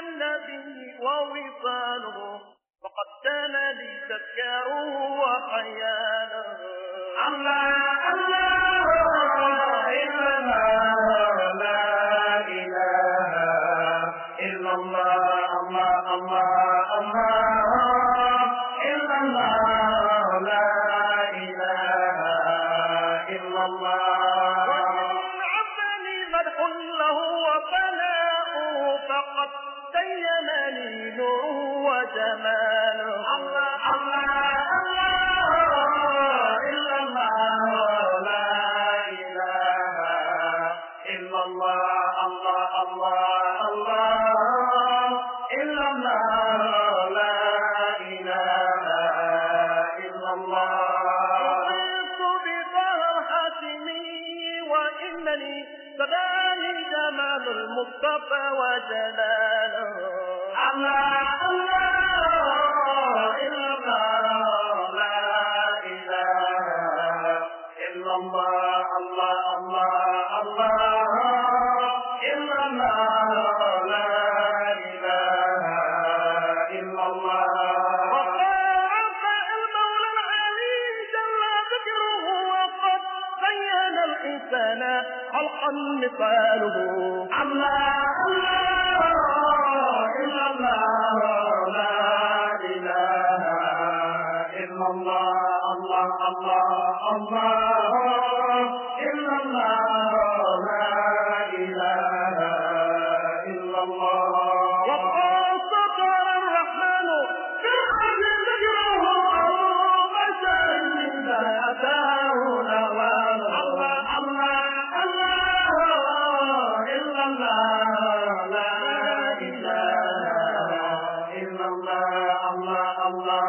النبي ووصاله فقد كان لي تذكاره وخياله الله الله إلا الله لا إله إلا الله الله الله الله إلا الله لا إله إلا الله ومن عملي مدح له وفناؤه فقد زينني نوره وجماله الله الله الله إلا الله لا إله إلا الله الله الله الله إلا الله لا إله إلا الله رضيت بظهر حاتمي وإنني سباني جمال المصطفى وجلاله الله الله إلا الله لا إله إلا الله الله الله الله إلا الله لا إله إلا الله وقارف المولى العلي جل ذكره وقد بين الإنسان خلقا مثاله الله الله إلا الله لا إله إلا الله الله الله الله إلا الله لا إله إلا الله وقد سطر الرحمن كأن ذكره أو بشر من أتاه نواله الله الله الله إلا الله لا إله إلا الله الله الله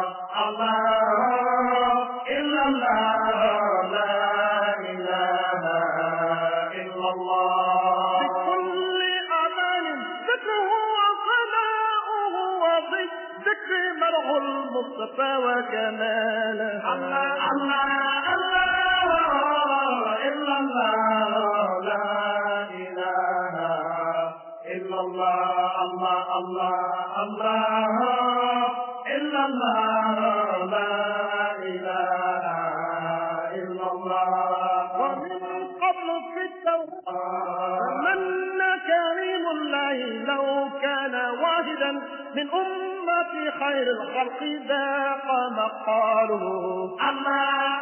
الله إلا الله لا إله إلا الله بكل أمان ذكره وصلاؤه وبالذكر مرح المصطفى وكماله الله الله الله إلا الله لا إله إلا الله الله الله الله إلا الله لا إله إلا الله ومن قبل في التوراة من كريم الله لو كان واحدا من أمة خير الخلق ذاق مقاله الله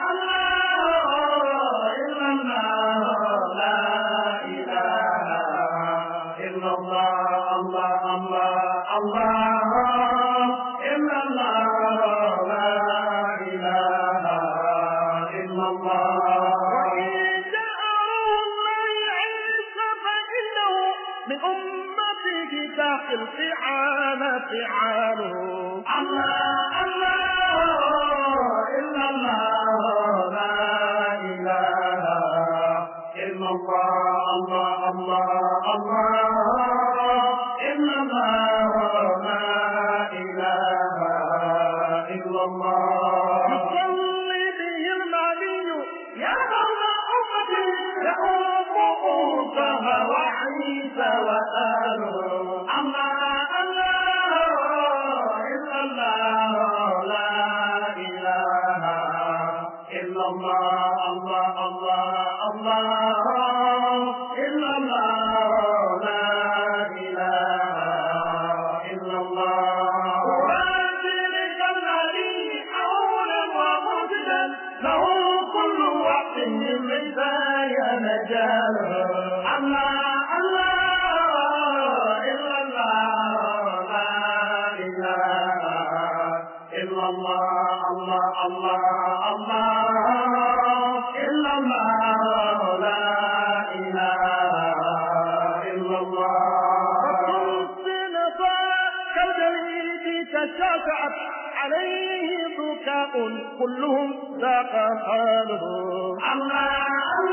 الله إلا الله لا إله إلا الله الله الله الله إلا الله لا إله إلا الله وإن جاء روح الله عيسى فإنه من أمته ذاق الفعال فعاله الله الله إلا الله لا إله إلا الله الله الله الله إلا الله لا إله إلا الله يصلي به المعلي يا مولى أمتي يا أم موسى وعيسى وآله الله الله إلا الله لا إله إلا الله الله الله الله إلا الله لا إله إلا الله وذلك الذي حولا ومجدا له كل وقت من بداية مجاله الله الله إلا الله لا إله إلا الله الله الله الله إلا الله لا إله إلا الله فقلت كالجليد تشافعت عليه بكاء كلهم ذاق حاله الله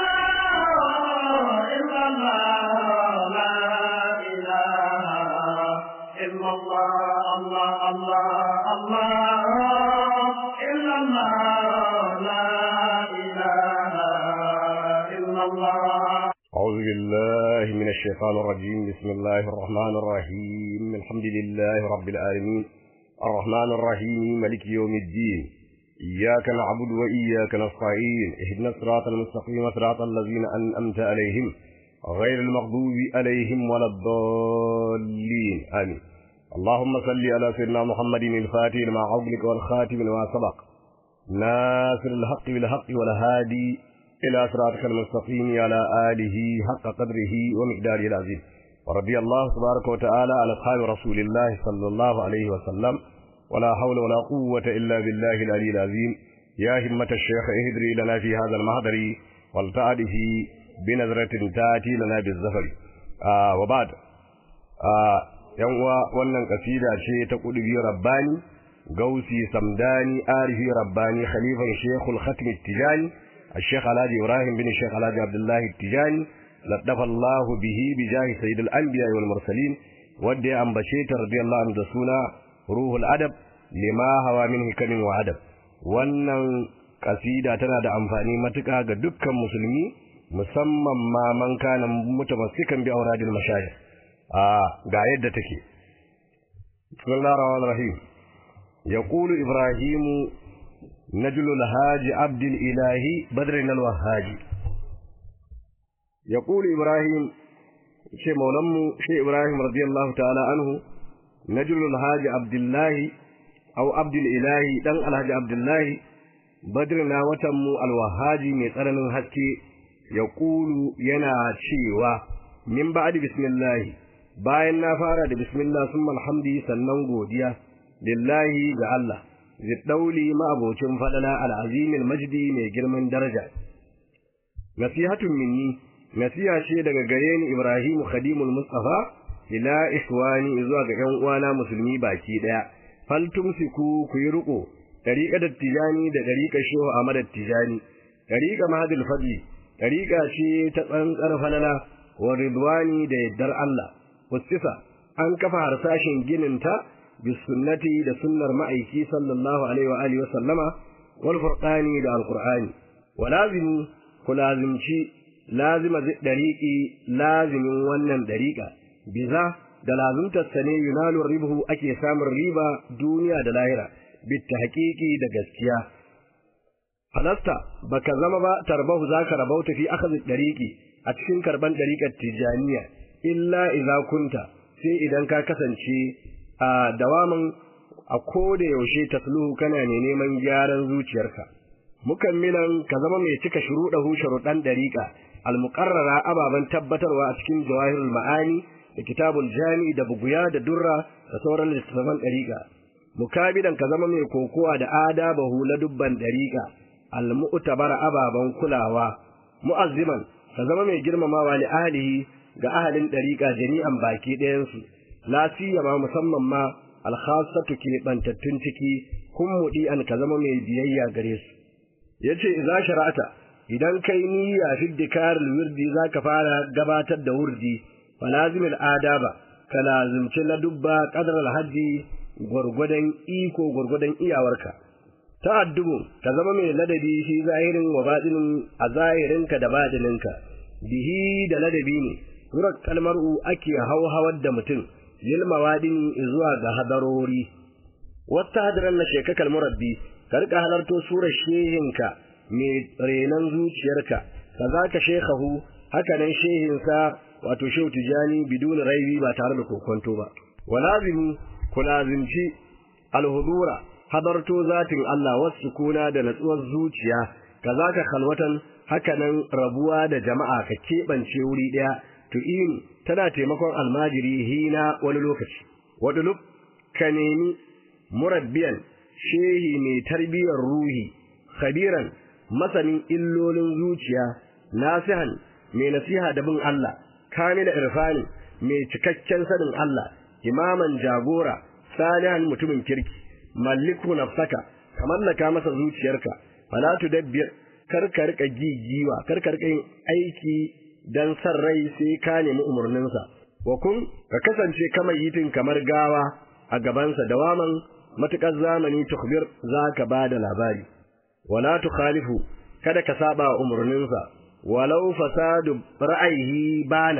الله إلا الله لا إله إلا الله الله الله الله إلا الله لا إله إلا الله أعوذ بالله من الشيطان الرجيم بسم الله الرحمن الرحيم الحمد لله رب العالمين الرحمن الرحيم ملك يوم الدين إياك نعبد وإياك نستعين اهدنا الصراط المستقيم صراط الذين أنأمت عليهم غير المغضوب عليهم ولا الضالين آمين اللهم صل على سيدنا محمد الفاتح لما أغلق والخاتم لما سبق ناصر الحق بالحق والهادي إلى صراطك المستقيم على آله حق قدره ومقداره العظيم ورضي الله تبارك وتعالى على أصحاب رسول الله صلى الله عليه وسلم ولا حول ولا قوة إلا بالله العلي العظيم يا همة الشيخ اهدري لنا في هذا المحضر والتعده بنظرة تأتي لنا بالزفر آه وبعد آه ينوى wannan kasida ce ta kudubi rabbani gausi samdani arifi rabbani khalifan shekul khatim tijani الشيخ الحاج إبراهيم بن الشيخ الحاج عبد الله التجاني لطف الله به بجاه سيد الأنبياء والمرسلين ودي أن بشيت رضي الله عنه دسونا روح الأدب لما هو من حكم وأدب wannan kasida tana da amfani matuƙa ga dukkan musulmi musamman ma man kana mutamassikan bi auradil mashayikh a ga yadda take bismillahir rahmanir rahim yaqulu ibrahimu نجل الهاج عبد الإله بدر الوهاج يقول إبراهيم شيء مولم شيء إبراهيم رضي الله تعالى عنه نجل الهاج عبد الله أو عبد الإله دن الهاج عبد الله بدرنا وتم الوهاج مثلا هسكي يقول ينا شيوا من بعد بسم الله bayan na fara da bismillah summa alhamdi sannan godiya lillahi ga Allah ziddauli ma'abocin fadala al'azimin majdi mai girman daraja nasihatun minni nasiha ce daga gare ni Ibrahim Khadimul Mustafa ila ikhwani zuwa ga ƴan uwana musulmi baki daya fal tumsiku ku yi riko dariqa dattijani da dariqa shehu Ahmad dattijani dariqa mahadul fadli dariqa ce ta tsantsar falala wa ridwani da yaddar Allah wasisa an kafa harsashin gininta بالسنة da sunnar ma'aiki sallallahu alaihi wa alihi wa sallama wal furqani da alqur'ani wa lazimi ku lazimci lazima dariqi lazimin wannan dariqa biza da lazimtar sa ne yunalu ribhu ake samun riba duniya da lahira bit tahqiqi da gaskiya falasta baka zama ba tarbahu zaka rabauta fi akhadh dariqi a cikin karban dariqar tijaniya illa idza kunta sai idan ka kasance a dawamin a koda yaushe tasluhu kana ne neman gyaran zuciyarka mukammilan ka zama mai cika shuruɗahu sharuɗan dariƙa almuqarrara ababan tabbatarwa a cikin jawahirul ma'ani da kitabul jami da buguya da durra da sauran littattafan dariƙa mukabidan ka zama mai kokowa da adabahu la dubban dariƙa almu'tabara ababan kulawa mu'azziman ka zama mai girmamawa li ahlihi ga ahalin dariƙa jami'an baki ɗayansu la siyama musamman ma alkhassatu ke bantattun ciki kun mudi an ka zama mai biyayya gare su yace idza shara'ata idan kai niyya fi dikar wirdi zaka fara gabatar da wurdi falazim adaba ka lazimci na dubba qadar alhaji gurgudan iko gurgudan iyawarka ta'addubu ka zama mai ladabi shi zahirin wa batinin a zahirinka da batininka bihi da ladabi ne wurin kalmar'u ake hauhawar da mutum lil mawadin zuwa ga hadarori wata hadaran na shekakal murabbi ka rika halarto surar shehinka mai renan zuciyarka kazaka shekahu haka nan shehinsa wato shehu tijani bidun raibi ba tare da kokonto ba walazimu kulazimci alhudura hadarto zatin Allah wasu kuna da natsuwar zuciya kazaka khalwatan haka nan rabuwa da jama'a ka keɓance wuri ɗaya tu'inu tana taimakon almajiri hina wani lokaci wadulub ka nemi murabbiyan shehi mai tarbiyyar ruhi khabiran masanin illolin zuciya nasihan mai nasiha da bin Allah kamila irfani mai cikakken sanin Allah imaman jagora salihan mutumin kirki malliku nafsaka ka mallaka masa zuciyarka fala tudabbir kar ka rika gigiwa kar ka rika yin aiki dan san rai sai ka nemi umarninsa wa kun ka kasance kamar yitin kamar gawa a gabansa dawaman matukar zamani tukbir zaka bada labari wala tukhalifu kada ka saba umarninsa walau fasadu ra'ayi bana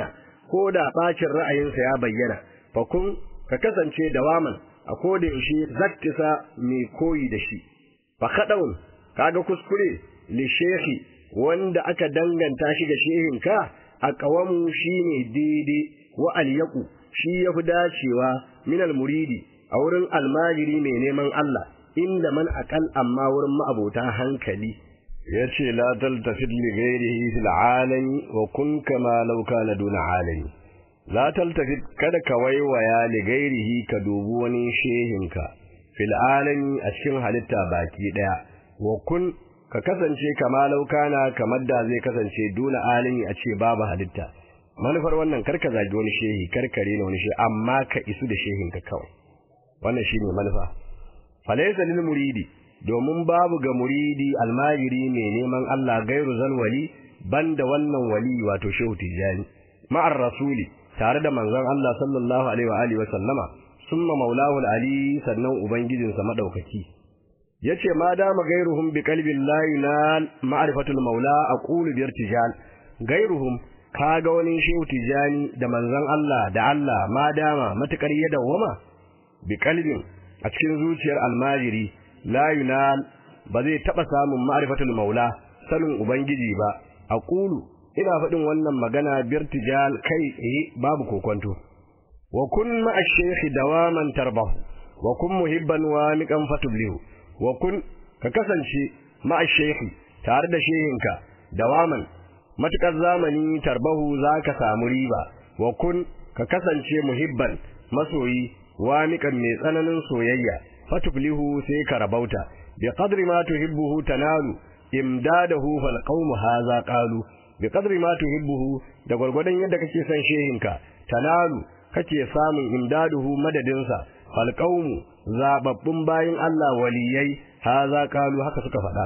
ko da bacin ra'ayinsa ya bayyana fa kun ka kasance dawaman a koda yaushe zaktisa mai koyi da shi fa kadawun kaga kuskure li shehi wanda aka danganta shi ga shehinka a kawamu shine daidai wa alyaku shi yafi dacewa min almuridi a wurin almajiri mai neman Allah inda man aqal amma wurin ma'abota hankali yace la taltafid li ghairihi fil alami wa kun kama law kana duna alami la taltafid kada ka waiwaya li ghairihi ka dubi wani shehinka fil alami a cikin halitta baki daya wa kun ka kasance kama law kana kamar da zai kasance duna alami a ce babu halitta manufar wannan karka zagi wani shehi karkare ne wani shehi amma ka isu da shehinka kawai wannan shine manufa falaysa lil muridi domin babu ga muridi almajiri mai neman Allah gairu zalwali banda wannan wali wato shehu tijani ma'ar rasuli tare da manzon Allah sallallahu alaihi wa alihi wa sallama summa maulahu ali sannan ubangijinsa madaukaki yace ma dama gairuhum bi qalbi llahi na ma'rifatul maula aqulu bi irtijal gairuhum kaga wani shehu tijani da manzon Allah da Allah ma dama matukar ya dawama bi qalbin a cikin zuciyar almajiri la yunal ba zai taba samun ma'rifatul maula sanin ubangiji ba aqulu ina faɗin wannan magana birtijal kai eh babu kokonto wa kun ma'a shaykh dawaman tarbahu wa kun muhibban wa miqan fatublihu wa kun ka kasance ma'a shaykh tare da shehinka dawaman matukar zamani tarbahu zaka samu riba wa kun ka kasance muhibban masoyi wa miqan mai tsananin soyayya fatuflihu sai ka rabauta bi qadri ma tuhibbuhu tanalu imdadahu fal qawmu hadha qalu bi qadri ma tuhibbuhu da gurgurdan yadda kake son shehinka tanalu kake samun imdaduhu madadinsa fal qawmu zababbun bayin Allah waliyai hadha qalu haka suka faɗa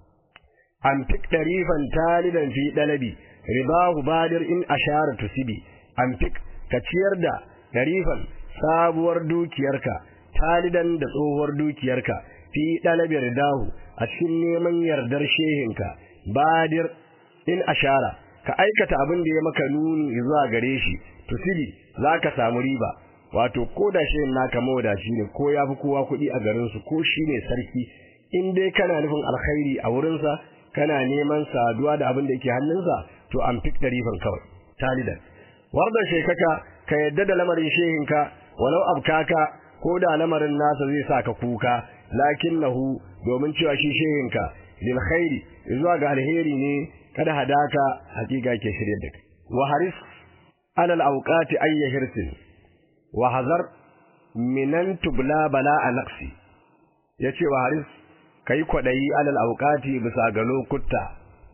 an fik darifan talidan fi dalabi ribahu badir in ashara tusibi an fik ka ciyar da darifan sabuwar dukiyarka talidan da tsohuwar dukiyarka fi dalabi ridahu a cikin neman yardar shehinka badir in ashara ka aikata abin da ya maka nuni zuwa gare shi tusibi zaka samu riba wato ko da shehin naka mawadaci ne ko yafi kowa kuɗi a garin su ko shine sarki in dai kana nufin alkhairi a wurinsa kana neman saduwa da abin da yake hannunsa to an fik darifan kawai talidan warda shekaka ka yadda da lamarin shehinka walau abkaka ko da lamarin nasa zai sa ka kuka lakinnahu domin cewa shi shehinka lil khairi zuwa ga alheri ne kada hadaka hakika ke shirye da kai wa haris ala al awqati ayya hirsin wa hazar minan tubla bala naqsi yace wa haris kai kwadayi alal awqati bisa ga lokuta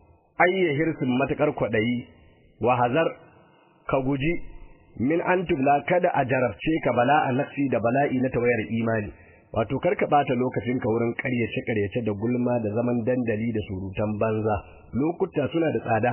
ayya hirsin matakar kwadayi wa hazar ka guji min an tubla kada a jarabce ka bala'a nafsi da bala'i na tawayar imani wato karka bata lokacin ka wurin ƙaryace ƙaryace da gulma da zaman dandali da surutan banza lokuta suna da tsada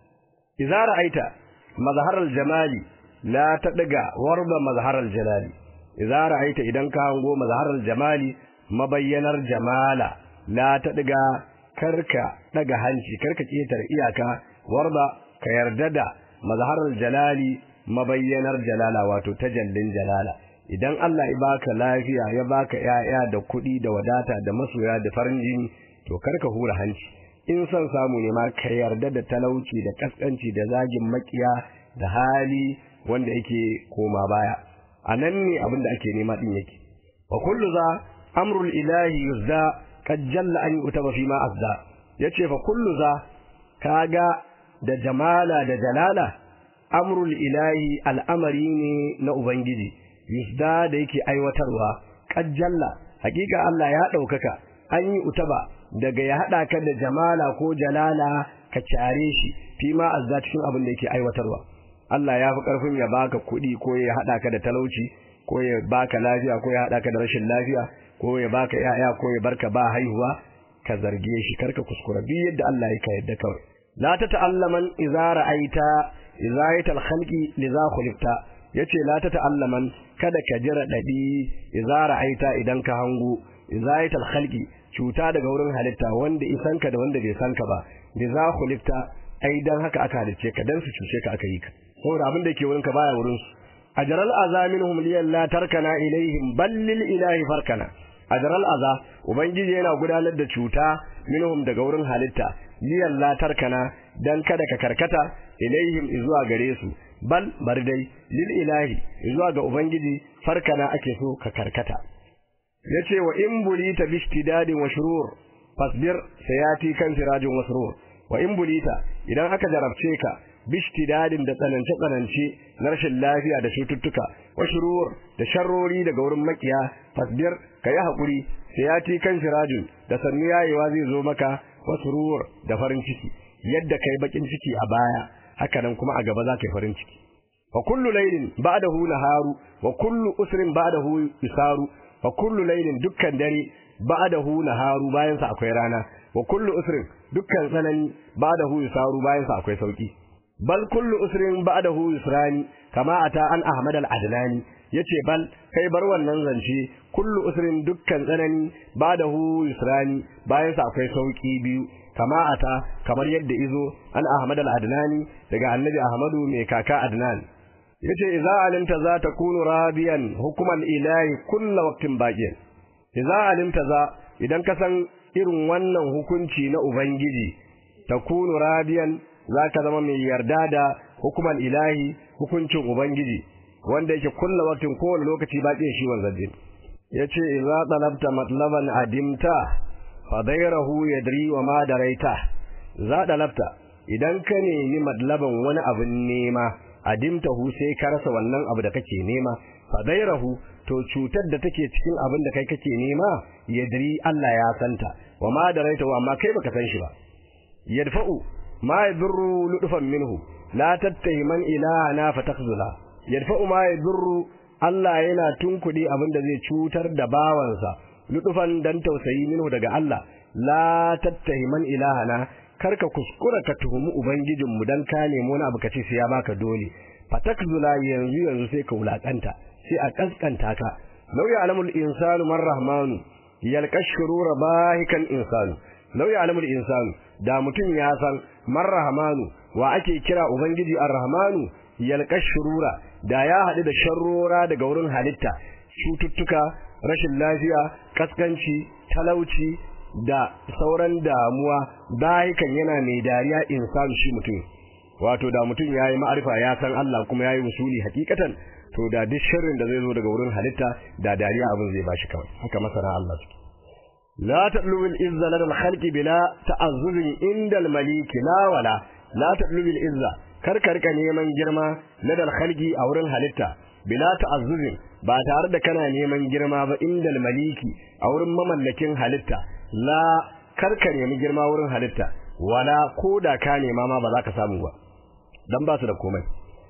idza ra'aita mazharal jamali la tadga warba mazharal jalali idza ra'aita idan ka hango mazharal jamali mabayyanar jamala la tadga karka daga hanci karka ketar iyaka warba ka yarda da mazharal jalali mabayyanar jalala wato tajallin jalala idan Allah ya baka lafiya ya baka yaya da kuɗi da wadata da masoya da farin jini to karka hura hanci in son samu ne ma ka yarda da talauci da kaskanci da zagin makiya da hali wanda yake koma baya anan ne abin da ake nema din yake wa kullu za amrul ilahi yuzda qad jalla an yutaba fi ma azda yace fa kullu za kaga da jamala da jalala amrul ilahi al'amari ne na ubangiji yusda da yake aiwatarwa kajjalla hakika Allah ya daukaka an yi utaba daga ya hada ka da jamala ko jalala ka care shi fi ma azza cikin abin da yake aiwatarwa Allah ya fi karfin ya baka kuɗi ko ya hada ka da talauci ko ya baka lafiya ko ya hada ka da rashin lafiya ko ya baka yaya ko ya barka ba haihuwa ka zarge shi karka kuskura bi yadda Allah ya ka yadda kawai la ta ta'allaman idza ra'aita izayatul khalqi liza khulifta yace la ta ta'allaman kada ka jira dadi idza ra'aita idan ka hango izayatul khalqi cuta daga wurin halitta wanda isan ka da wanda bai san ka ba liza khulifta ai dan haka aka halice ka dan su cuce ka aka yi ka saboda abin da yake wurin ka baya wurin su ajral azaminhum liyalla tarkana ilaihim bal lil ilahi farkana ajral aza ubangiji yana gudanar da cuta minhum daga wurin halitta liyalla tarkana dan kada ka karkata ilaihim zuwa gare su bal bar dai lil ilahi zuwa ga ubangiji farkana ake so ka karkata yace wa in bulita bishtidadin wa shurur fasbir sayati kan sirajin wasrur wa in bulita idan aka jarabce ka bishtidadin da tsanance tsanance na rashin lafiya da cututtuka wa shurur da sharrori daga wurin makiya fasbir kayi hakuri sayati kan sirajin da sannu yayewa zai zo maka wasrur da farin ciki yadda kai bakin ciki a baya haka nan kuma a gaba za ka yi farin ciki wa kullu laylin ba'dahu naharu wa kullu usrin ba'dahu isaru wa kullu laylin dukkan dare ba'dahu naharu bayan sa akwai rana wa kullu usrin dukkan tsanani ba'dahu isaru bayan sa akwai sauki bal kullu usrin ba'dahu yusrani kama ata an ahmad al-adlani yace bal kai bar wannan zance kullu usrin dukkan tsanani ba'dahu yusrani bayan sa akwai sauki biyu kama ata kamar yadda izo an ahmad al-adnani daga annabi ahmadu mai kaka adnan yace idza alimta za ta kunu radiyan hukuman ilahi kullu waqtin baqiyan idza alimta za idan ka san irin wannan hukunci na ubangiji takunu radiyan zaka zama mai yarda da hukuman ilahi hukuncin ubangiji wanda yake kullu waqtin kowane lokaci baqiyan shi wanzan yace idza talabta matlaban adimta fadairahu yadri wa ma daraita za dalabta idan ka nemi madlaban wani abin nema adimtahu sai ka rasa wannan abu da kake nema fadairahu to cutar da take cikin abin da kai kake nema yadri Allah ya santa wa ma daraita wa amma kai baka san shi ba yadfa'u ma yadurru ludfan minhu la tattahiman ilahana fatakzula yadfa'u ma yadurru Allah yana tunkudi abin da zai cutar da bawansa ludufan dan tausayi minhu daga Allah la tattahiman ilahana karka kuskura ka tuhumi ubangijin mu dan ka nemo wani abu ka ce sai ya baka dole fatakzula yanzu yanzu sai ka wulakanta sai a kaskanta ka law ya'lamul insanu man rahmanu yalkashurura bahikan insanu law ya'lamul insanu da mutum ya san man rahmanu wa ake kira ubangiji ar-rahmanu yalkashurura da ya haɗu da sharrora daga wurin halitta cututtuka rashin lafiya kaskanci talauci da sauran damuwa bayikan yana mai dariya insan shi mutum wato da mutum yayi ma'arifa ya san Allah kuma yayi usuli hakikatan to da duk sharrin da zai zo daga wurin halitta da dariya abin zai bashi kawai haka masana Allah suke la tadlubu al-izza lil khalqi bila ta'azzuz inda al-malik la wala la tadlubu al-izza kar ka rika neman girma ladal khalqi a wurin halitta bila ta'azzuz ba tare da kana neman girma ba inda al-maliki a wurin mamallakin halitta la kar ka nemi girma wurin halitta wala ko da ka nema ma ba za ka samu ba dan ba su da komai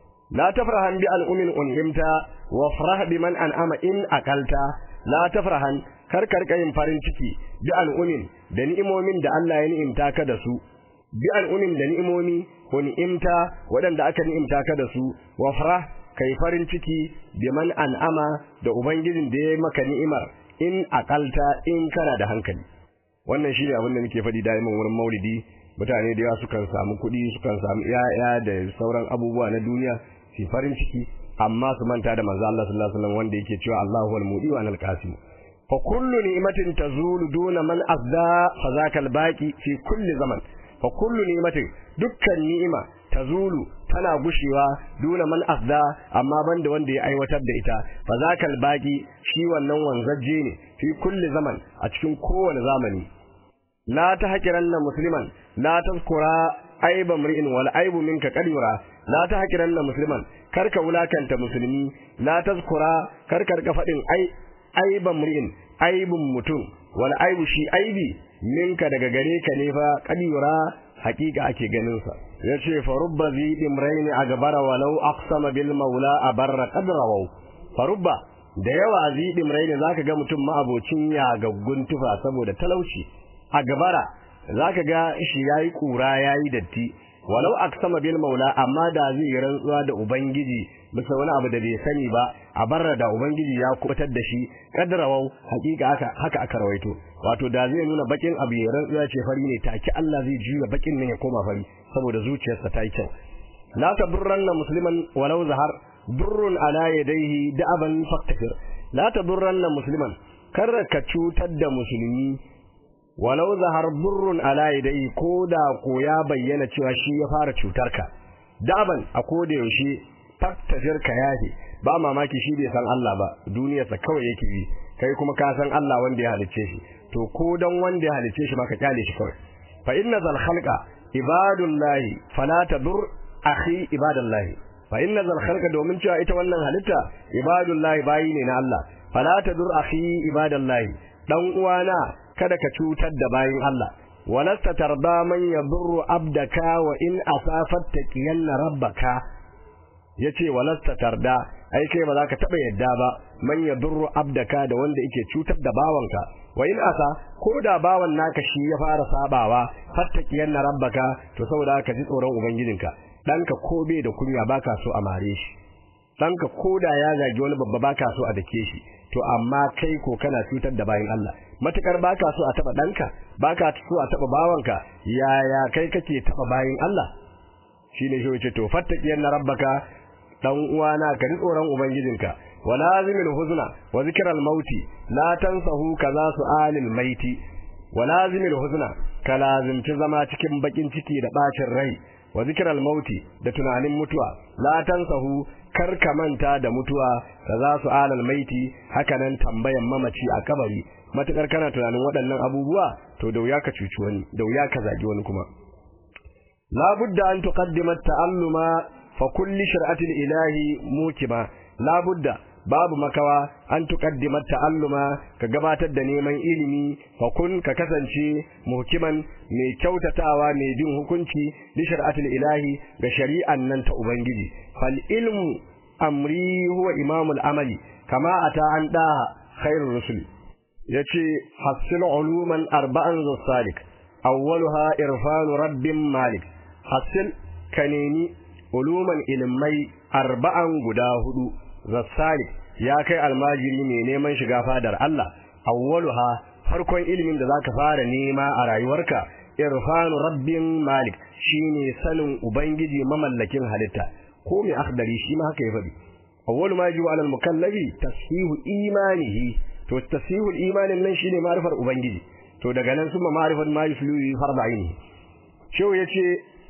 la tafrahan bi al'umin unhimta wa farah bi man an'ama in aqalta la tafrahan kar kar kayin farin ciki bi al'umin da ni'imomin da Allah ya ni'imta ka da su bi al'umin da ni'imomi ko ni'imta waɗanda aka ni'imta ka da su wa farah kai farin ciki bi man an'ama da ubangijin da ya maka ni'imar in aqalta in kana da hankali wannan shine abin da nake faɗi daiman wurin maulidi mutane da yawa sukan samu kuɗi sukan samu ƴaƴa da sauran abubuwa na duniya su farin ciki amma su manta da manzo Allah sallallahu alaihi wasallam wanda yake cewa Allahu wal mudi wa al qasim fa kullu ni'matin tazulu duna man azza fa zakal baqi fi kulli zaman fa kullu ni'matin dukkan ni'ima tazulu tana gushewa duna man azza amma banda wanda ya aiwatar da ita fa zakal baqi shi wannan wanzaje ne fi kulli zaman a cikin kowane zamani la tahqiranna musliman la tazkura aiba mri'in wal aibu minka qadira la tahqiranna musliman karka wulakanta musulmi la tazkura karka rika fadin ai aiba mri'in aibun mutum wal aibu shi aibi minka daga gare ka ne fa qadira hakika ake ganin sa yace fa rubba zi imrain agbara walau aqsama bil maula abarra qadrawu fa rubba da yawa zi imrain zaka ga mutum ma abocin ya gaggun tufa saboda talauci a gabara zaka ga shi yayi kura yayi datti walau aksama bil maula amma da zai yi rantsuwa da ubangiji bisa wani abu da bai sani ba a barra da ubangiji ya kubatar da shi kadrawau hakika haka haka aka rawaito wato da zai nuna bakin abu ya rantsuwa ce fari ne take Allah zai juya bakin nan ya koma fari saboda zuciyarsa ta yi kyau la tadurranna musliman walau zahar durrun ala yadayhi da'aban faktafir la tadurranna musliman kar ka cutar da musulmi walau zahar durrun ala yadayhi ko da ko ya bayyana cewa shi ya fara cutar ka da'aban a koda yaushe faktafir ka yafe ba mamaki shi bai san Allah ba duniyarsa kawai yake yi kai kuma ka san Allah wanda ya halicce shi to ko dan wanda ya halicce shi ma ka kyale shi kawai fa inna zal khalqa ibadullahi fala tadur akhi ibadallahi fa inna zal khalqa domin cewa ita wannan halitta ibadullahi bayi ne na Allah fala tadur akhi ibadallahi dan uwana kada ka cutar da bayin Allah walasta tarda man yadurru abdaka wa in asafat taqiyanna rabbaka yace walasta tarda ai kai ba za ka taba yadda ba man yadurru abdaka da wanda yake cutar da bawanka wa in asa ko da bawan naka shi ya fara sabawa fattakiyanna rabbaka to saboda ka ji tsoron ubangijinka danka ko bai da kunya baka so a mare shi danka ko da ya zagi wani babba baka so a dake shi to amma kai ko kana cutar da bayin Allah matukar baka so a taba danka baka so a taba bawanka yaya kai kake taba bayin Allah shine shi yace to fattakiyanna rabbaka dan uwana ka ji tsoron ubangijinka walazimil huzna wa zikral mauti la tansahu kaza su'alil maiti walazimil huzna ka lazimci zama cikin bakin ciki da bacin rai wa zikral mauti da tunanin mutuwa la tansahu kar ka manta da mutuwa kaza su'alil maiti hakanan tambayan mamaci a kabari matukar kana tunanin waɗannan abubuwa to da wuya ka cuci wani da wuya ka zagi wani kuma la budda an tuqaddima ta'alluma fa kulli shar'atil ilahi mukima la budda babu makawa an tuqaddima ta'alluma ka gabatar da neman ilimi fa kun ka kasance muhkiman mai kyautatawa mai bin hukunci li shar'atil ilahi ga shari'an nan ta ubangiji fal ilmu amri huwa imamul amali kama ata an da khairur rusul yace hasil uluman arba'an zasalik awwaluha irfanu rabbin malik hasil kaneni uluman ilmai arba'an guda hudu zassalik ya kai almajiri mai neman shiga fadar Allah awwaluha farkon ilimin da zaka fara nema a rayuwarka irfanu rabbin malik shine sanin ubangiji mamallakin halitta ko mai akhdari shi ma haka ya faɗi awwalu ma yajibu alal mukallabi tashihu imanihi to tasihul imanin nan shine ma'rifar ubangiji to daga nan kuma ma'rifar ma yuslu farda aini shehu yace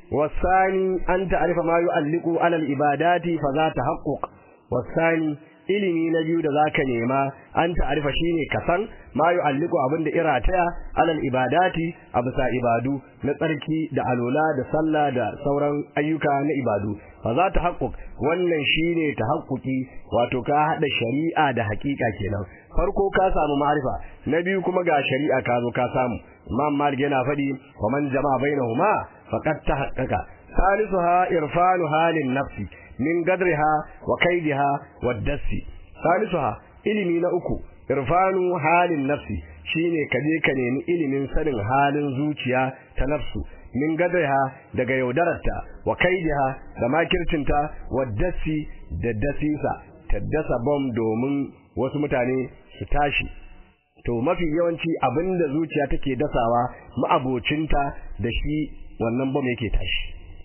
wasani an ta'rifa ma yu'alliqu ala al-ibadati fa za tahaqquq wasani ilimi na biyu da zaka nema an ta'rifa shine kasan ma yu'alliqu abinda irataya ala al-ibadati absa ibadu na tsarki da alola da sallah da sauran ayyuka na ibadu fa za tahaqquq wannan shine tahaqquqi wato ka hada shari'a da hakika kenan farko ka samu ma'rifa na biyu kuma ga shari'a ka zo ka samu imam malik yana fadi wa man jama'a bainahuma faqad tahaqqaqa salisuha irfanu halin nafsi min gadriha wa kaidiha wa dassi salisuha ilimi na uku irfanu halin nafsi shine kaje ka nemi ilimin sanin halin zuciya ta nafsu min gadriha daga yaudararta wa kaidiha da makircinta wa dassi da dasisa ta dasa bom domin wasu mutane su tashi to mafi yawanci abinda zuciya take dasawa ma'abocinta da shi wannan bom yake tashi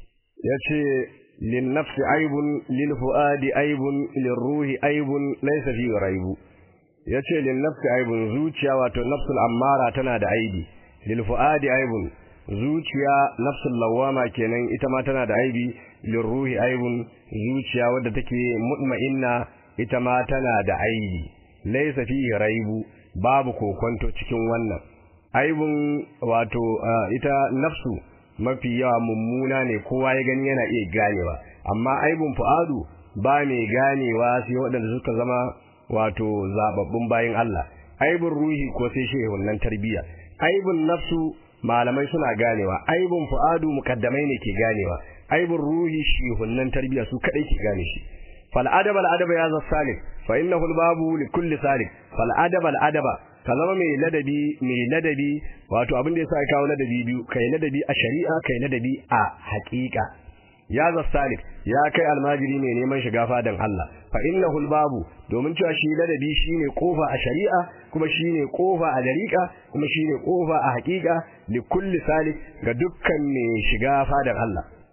yace lin nafsi aibun lil fuadi aibun lil ruhi aibun laysa fi raibu yace lin nafsi aibun zuciya wato nafsul ammara tana da aibi lil fuadi aibun zuciya nafsul lawama kenan ita ma tana da aibi lil ruhi aibun zuciya wadda take mutma'inna ita ma tana da aibi laysa fi raibu babu kokonto cikin wannan aibun wato ita nafsu mafi yawa mummuna ne kowa ya gani yana iya ganewa amma aibun fu'adu ba mai ganewa sai waɗanda suka zama wato zababbun bayin Allah aibun ruhi ko sai shehun nan tarbiyya aibun nafsu malamai suna ganewa aibun fu'adu mukaddamai ne ke ganewa aibun ruhi shehun nan tarbiyya su kadai ke gane shi fal adaba al adaba ya zassalik fa innahu al babu li kulli salik fal adaba al adaba ka zama mai ladabi mai ladabi wato abin da yasa ya kawo ladabi biyu kai ladabi a shari'a kai ladabi a haƙiƙa ya zassalik ya kai almajiri ne neman shiga fadan Allah fa innahu babu domin cewa shi ladabi shine kofa a shari'a kuma shine kofa a dariƙa kuma shine kofa a haƙiƙa li kulli salik ga dukkan mai shiga fadan Allah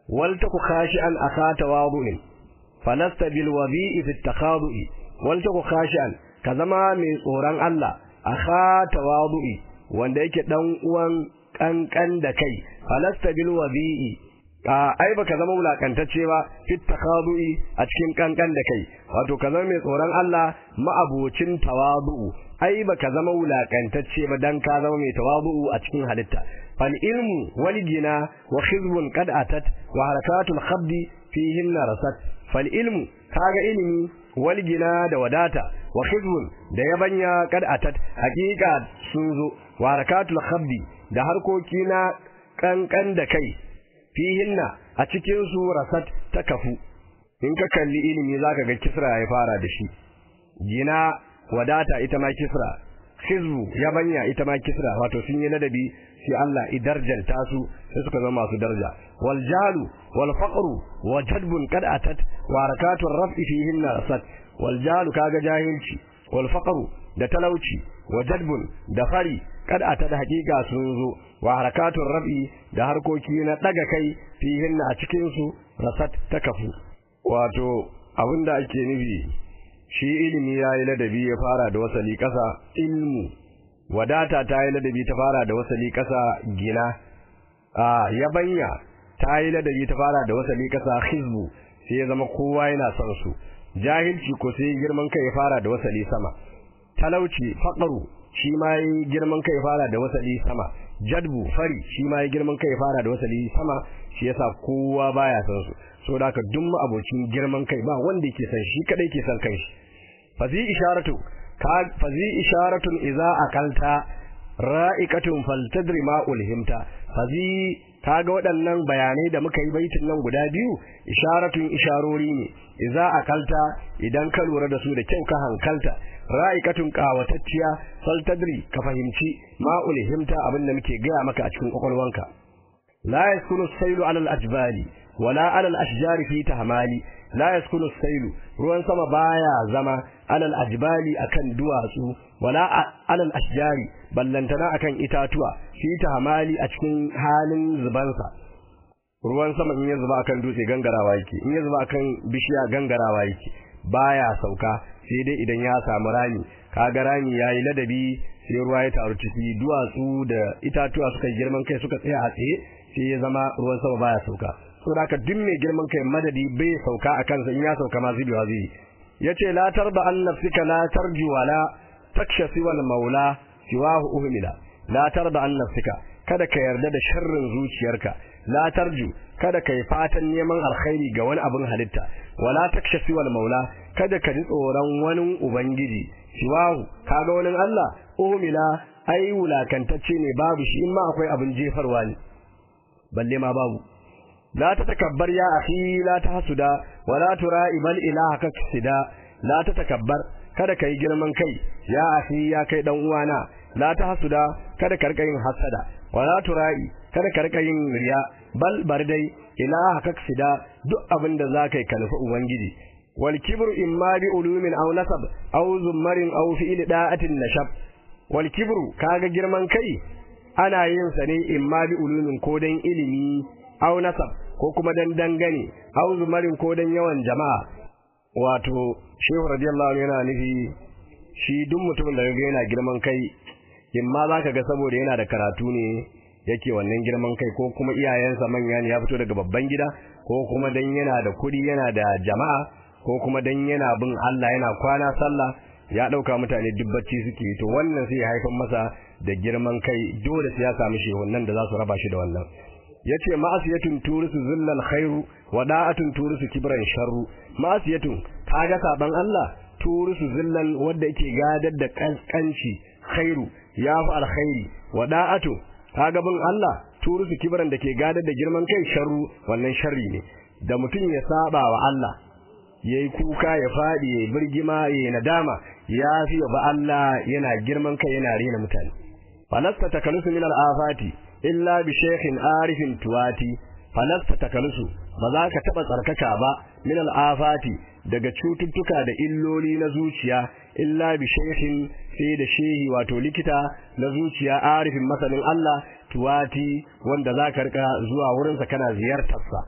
wal taku khashi'an akhata wadu'in falasta bil wabi'i fi takhadu'i wal taku khashi'an ka zama mai tsoron Allah akhata wadu'i wanda yake dan uwan kankan da kai falasta bil wabi'i ai baka zama wulakantacce ba fit takhadu'i a cikin kankan da kai wato ka zama mai tsoron Allah ma'abocin tawadu'u ai baka zama wulakantacce ba dan ka zama mai tawadu'u a cikin halitta fal ilmu wal gina wa khizbun qad atat wa harakatul khabdi fihinna rasat fal ilmu kaga ilimi wal gina da wadata wa khizbun da yabanya qad atat hakika sun zo wa harakatul khabdi da harkoki na kankan da kai fihinna a cikin su rasat ta kafu in ka kalli ilimi zaka ga kisra ya fara da shi gina wadata ita ma kisra khizbu yabanya ita ma kisra wato sun yi ladabi sai Allah idarjanta su sai suka zama masu daraja wal jalu wal faqru wa jadbun qad atat wa harakatu raf'i fihinna rasat wal jalu kaga jahilci wal faqru da talauci wa jadbun da fari kad ata da hakika sun zo wa harakatun rabi da harkoki na daga kai fihin a cikin su rasat ta kafu wato abinda ake nufi shi ilimi yayi ladabi ya fara da wasali kasa ilmu wadata ta yi ladabi ta fara da wasali kasa gina a yabanya ta yi ladabi ta fara da wasali kasa hizbu sai ya zama kowa yana son su jahilci ko sai girman kai ya fara da wasali sama talauci faqru shi ma yi girman kai fara da wasali sama jadbu fari shi ma yi girman kai fara da wasali sama shi yasa kowa baya san su so da haka duk abocin girman kai ba wanda yake san shi kadai ke san kanshi fazi isharatu ka fazi isharatun idza akalta ra'iqatun faltadri ma ulhimta fazi kaga waɗannan bayanai da muka yi baitin nan guda biyu isharatun isharori ne idza akalta idan ka lura da su da kyau ka hankalta ra'ikatun qawatacciya fal tadri ka fahimci ma ulhimta abinda muke gaya maka a cikin kwakwalwanka la yaskunu sailu ala al-ajbali wala ala al-ashjari fi tahmali la yaskunu sailu ruwan sama baya zama ala al-ajbali akan duwatsu wala ala al-ashjari ballantana akan itatuwa fi tahmali a cikin halin zubansa ruwan sama in ya zuba akan dutse gangarawa yake in ya zuba akan bishiya gangarawa yake baya sauka sai dai idan ya samu rami kaga rami yayi ladabi sai ruwa ya taru ciki duwatsu da itatuwa suka girman kai suka tsaya a tsaye sai ya zama ruwan sama baya sauka saboda haka duk mai girman kai madadi bai sauka a kansa in ya sauka ma zubewa zai yace la tarda an nafsika la tarji wala taksha siwal maula siwahu uhmila la tarda an nafsika kada ka yarda da sharrin zuciyarka la tarju kada kai fatan neman alkhairi ga wani abin halitta wala takshafi wal maula kada ka ji tsoron wani ubangiji siwahu kaga wani Allah umila ai wulakantacce ne babu shi in ma akwai abin jefarwa ne balle ma babu la ta takabbar ya akhi la ta hasuda wala tura'i bal ilaha kaksida la ta takabbar kada kai girman kai ya akhi ya kai dan uwana la ta hasuda kada ka rika yin hasada wala tura'i kada ka rika yin riya bal bar dai ilaha kaksida duk abin da zaka yi kalfa ubangiji wal kibru imma bi ulumin aw nasab aw zummarin aw fi'l da'atin nashab wal kibru kaga girman kai ana yin sa ne imma bi ulumin ko dan ilimi aw nasab ko kuma dan dangane aw zummarin ko dan yawan jama'a wato shehu radiyallahu anhu yana nufi shi duk mutumin da yana girman kai imma zaka ga saboda yana da karatu ne yake wannan girman kai ko kuma iyayensa manya ne ya fito daga babban gida ko kuma dan yana da kuɗi yana da jama'a ko kuma dan yana bin Allah yana kwana sallah ya dauka mutane dubbaci suke to wannan sai ya haifar masa da girman kai dole sai ya samu shehunan da za su raba shi da wannan yace ma'asiyatun turisu zillal khairu wa da'atun turisu kibran sharru ma'asiyatun kaga saban Allah turisu zillan wanda yake gadar da kankanci khairu ya fi alkhairi wa da'atu kaga bin Allah turusu kibaran da ke gadar da girman kai sharru wannan sharri ne da mutum ya saba wa Allah yayi kuka ya fadi yayi birgima yayi nadama ya fi ba Allah yana girman kai yana rena mutane falasta takalusu min al-afati illa bi shaykhin arifin tuwati falasta takalusu ba za ka taba tsarkaka ba min al-afati daga cututtuka da illoli na zuciya illa bi shaykhin sai da shehi wato likita na zuciya arifin masanin Allah tuwati wanda za ka rika zuwa wurinsa kana ziyartarsa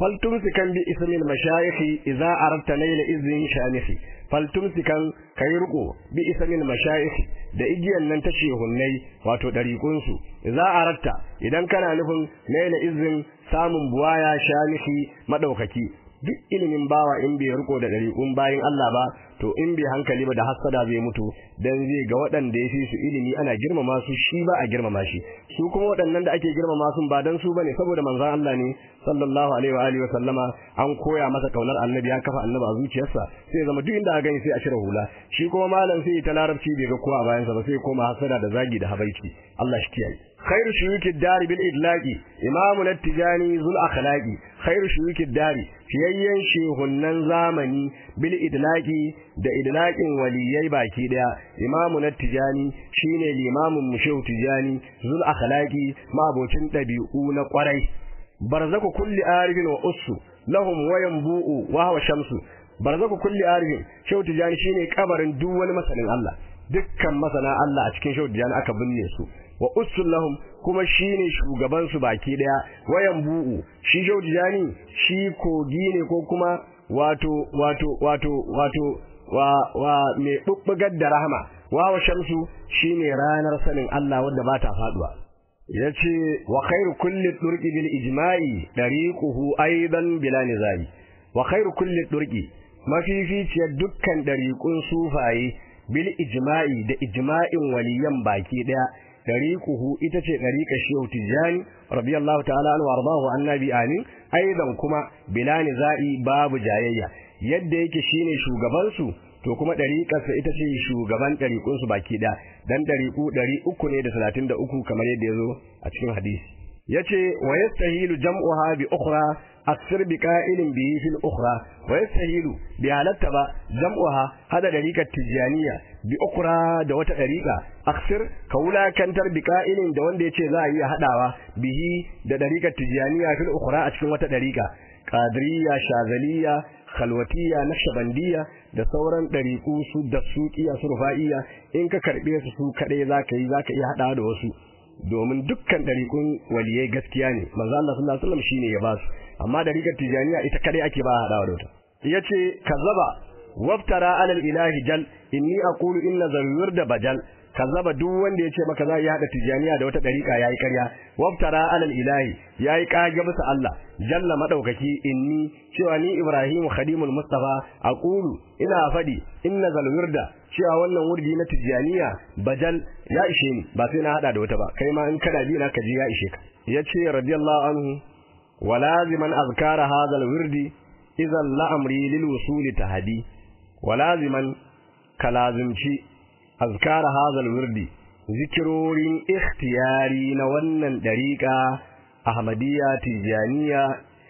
faltumsikan bi ismil mashayikh idza aradta layla izin shanifi faltumsikan kai riko bi ismil mashayikh da igiyan nan ta shehunnai wato dariqun su idza aradta idan kana nufin layla izin samun buwaya shanifi madaukaki duk ilimin bawa in bai riko da dariqun bayin Allah ba to in bai hankali ba da hasada zai mutu dan zai ga waɗanda ya fi su ilimi ana girmama su shi ba a girmama shi su kuma waɗannan da ake girmama su ba dan su bane saboda manzon Allah ne sallallahu alaihi wa alihi wa sallama an koya masa kaunar annabi ya kafa annabi a zuciyarsa sai zama duk inda aka gani sai a cire hula shi kuma malam sai ta larabci bai ga kowa a bayansa ba sai koma hasada da zagi da habaici Allah shi kiyaye خير شيوك الدار بالإدلاق إمامنا التجاني ذو الأخلاق خير شيوك الدار fiyayyen shehunan zamani bil idlaqi da idlaqin waliyai baki daya imamu na tijani shine limamin mu shehu tijani zul akhlaqi mabocin dabi'u na kwarai barzaku kulli arifin wa ussu lahum wayan bu'u wa huwa shamsu barzaku kulli arifin shehu tijani shine kabarin duk wani masanin Allah dukkan masana Allah a cikin shehu tijani aka binne su wa ussul lahum kuma shine shugaban su baki daya wayan bu'u shi jaujani shi kogi ne ko kuma wato wato wato wato wa wa me bubbugar da rahama wa wa shamsu shine ranar sanin Allah wanda ba ta faduwa yace wa khairu kulli turqi bil ijma'i dariquhu aidan bila nizari wa khairu kulli turqi mafificiyar dukkan dariqun sufaye bil ijma'i da ijma'in waliyan baki daya dariquhu ita ce dariqa shehu tijani radiyallahu ta'ala anhu wardahu annabi amin aidan kuma bila nizai babu jayayya yadda yake shine shugaban su to kuma dariqarsa ita ce shugaban dariqun su baki da dan dariqu 300 ne da 33 kamar yadda yazo a cikin hadisi yace wa yastahilu jam'uha bi ukhra aksir bi qa'ilin bihi fil ukhra wa yastahilu bi halatta ba jam'uha hada dariqat tijaniya bi ukhra da wata dariqa aksir ka wulakantar bi qa'ilin da wanda yace za a iya hadawa bihi da dariqat tijaniya fil ukhra a cikin wata dariqa qadiriyya shazaliyya khalwatiyya naqshbandiyya da sauran dariqu su da suqiya su rufa'iyya in ka karbe su su kadai zaka yi zaka iya hadawa da wasu domin dukkan dariqun waliyai gaskiya ne manzo Allah sallallahu alaihi wasallam shine ya ba su amma dariqat tijaniya ita kadai ake ba hadawa da wata yace kazzaba waftara alal ilahi jal inni aqulu inna zawir da bajal kazzaba duk wanda yace maka za ya hada tijaniya da wata dariqa yayi ƙarya waftara alal ilahi yayi kage bisa Allah jalla madaukaki inni cewa ni Ibrahim khadimul mustafa aqulu ina fadi inna zalwirda cewa wannan wurdi na tijaniya bajal ya ishe ni ba sai na hada da wata ba kai ma in kana bi na ka ji ya ishe ka yace radiyallahu anhu walaziman azkara hadha alwirdi idan la'amri lil wusul tahdi walaziman kalazimci azkara hadha alwirdi zikirorin ikhtiyari na wannan dariqa ahmadiyya tijaniya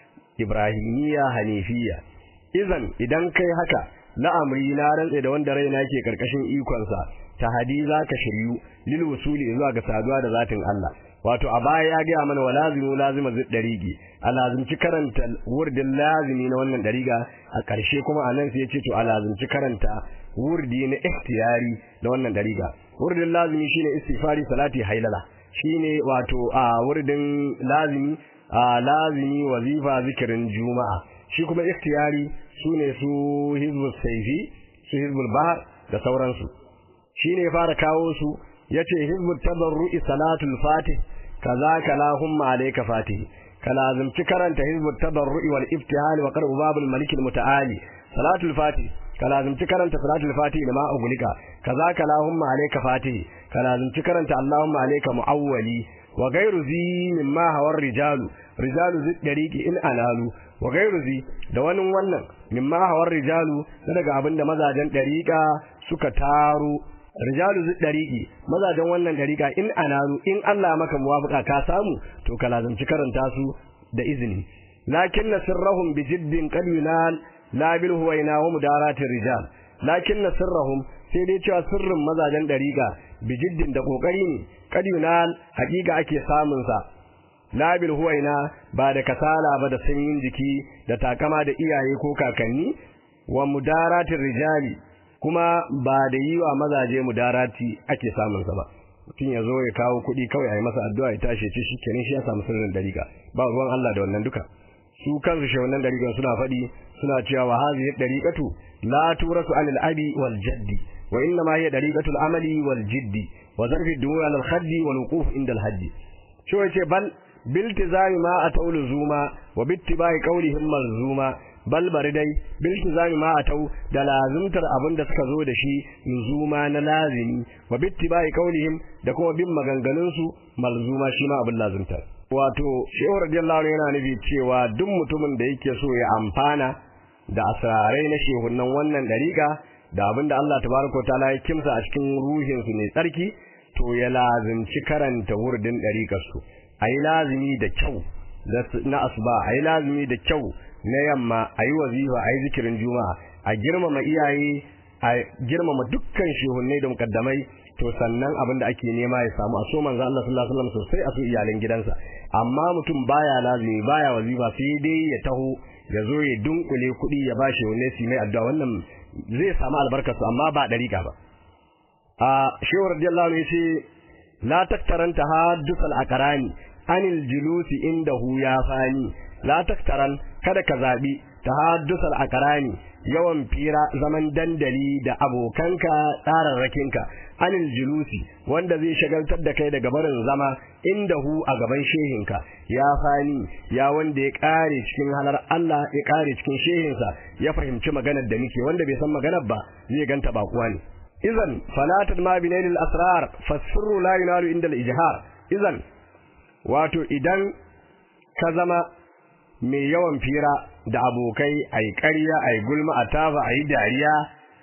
ibrahimiyya hanifiyya idan idan kai haka la'amri na rantse da wanda raina ke karkashin ikonsa tahdi zaka shiryu lil wusuli zuwa ga saduwa da zatin Allah wato a baya ya gaya mana walazimu lazima zid darigi a lazimci karanta wurdin lazimi na wannan dariga a ƙarshe kuma a nan sai ya ce to a lazimci karanta wurdi na ikhtiyari na wannan dariga wurdin lazimi shine istighfari salati hailala shine wato a wurdin lazimi a lazimi wazifa zikirin juma'a shi kuma ikhtiyari sune su hizbul sayfi su hizbul bahr da sauransu shine fara kawo su yace hizbut tabarru'i salatul fatih kazaka lahumma alayka fatih kalazimci karanta hizbut tabarru'i wal iftihal wa qara'u babul malik al mutaali salatul fatih kalazimci karanta salatul fatih da ma ugulika kazaka lahumma alayka fatih kalazimci karanta allahumma alayka muawwali wa ghayru zi mimma hawar rijalu rijalu zi dariqi in analu wa ghayru zi da wani wannan mimma hawar rijalu daga abinda mazajen dariqa suka taro rijalu zu dariqi mazajen wannan dariqa in anaru in Allah maka muwafaqa ka samu to ka lazanci karanta su da izini lakinna sirrahum bi jiddin qad yunal la bil huwaina wa mudaratir rijal lakinna sirrahum sai dai cewa sirrin mazajen dariqa bi jiddin da kokari ne qad yunal hakika ake samun sa la bil huwaina ba da kasala ba da sanyin jiki da takama da iyaye ko kakanni wa mudaratir rijali kuma ba da yi wa mazaje mudarati ake samun sa ba mutum ya zo ya kawo kuɗi kawai a yi masa addu'a ya tashi ce shi kenan shi ya samu sirrin dariƙa ba ruwan Allah da wannan duka su kansu shehunan dariƙa suna faɗi suna cewa wa hadhihi dariqatu la turasu anil abi wal jaddi wa inna ma hiya dariqatu al amali wal jiddi wa zarfi dunya al khaddi wal wuquf inda al hajji shi wace bal biltizami ma atau luzuma wa bittibai qawlihim malzuma bal bari dai biltizami ma atau da lazimtar abin da suka zo da shi luzuma na lazimi wa bittibai qawlihim da kuma bin maganganun su malzuma shi ma abin lazimtar wato shehu radiyallahu anhu yana nufi cewa duk mutumin da yake so ya amfana da asrarai na shehunan wannan dariƙa da abin da Allah tabaraka wa ta'ala ya kimsa a cikin ruhin su ne tsarki to ya lazimci karanta wurdin dariƙar su ayi lazimi da kyau na asuba ayi lazimi da kyau na yamma ayi wazifa ayi zikirin juma'a a girmama iyaye a girmama dukkan shehunai da mukaddamai to sannan abin da ake nema ya samu a so manzo Allah sallallahu alaihi wasallam sosai a so iyalan gidansa amma mutum baya lazimi baya wazifa sai dai ya taho ya zo ya dunkule kuɗi ya bashi wani su mai addu'a wannan zai samu albarkar su amma ba dariƙa ba a shehu radiyallahu anhu yace la taktaranta haddusal akarani anil julusi indahu ya fani la taktaran kada ka zabi tahaddusal akarani yawan fira zaman dandali da abokanka tsararrakinka anil julusi wanda zai shagaltar da kai daga barin zama indahu a gaban shehinka ya fani ya wanda ya kare cikin halar Allah ya kare cikin shehinsa ya fahimci maganar da muke wanda bai san maganar ba zai ganta bakuwa ne idan falatat ma binailil asrar fasirru la yunalu inda al-ijhar idan wato idan ka zama mai yawan fira da abokai ai ƙarya ai gulma a tafa ai dariya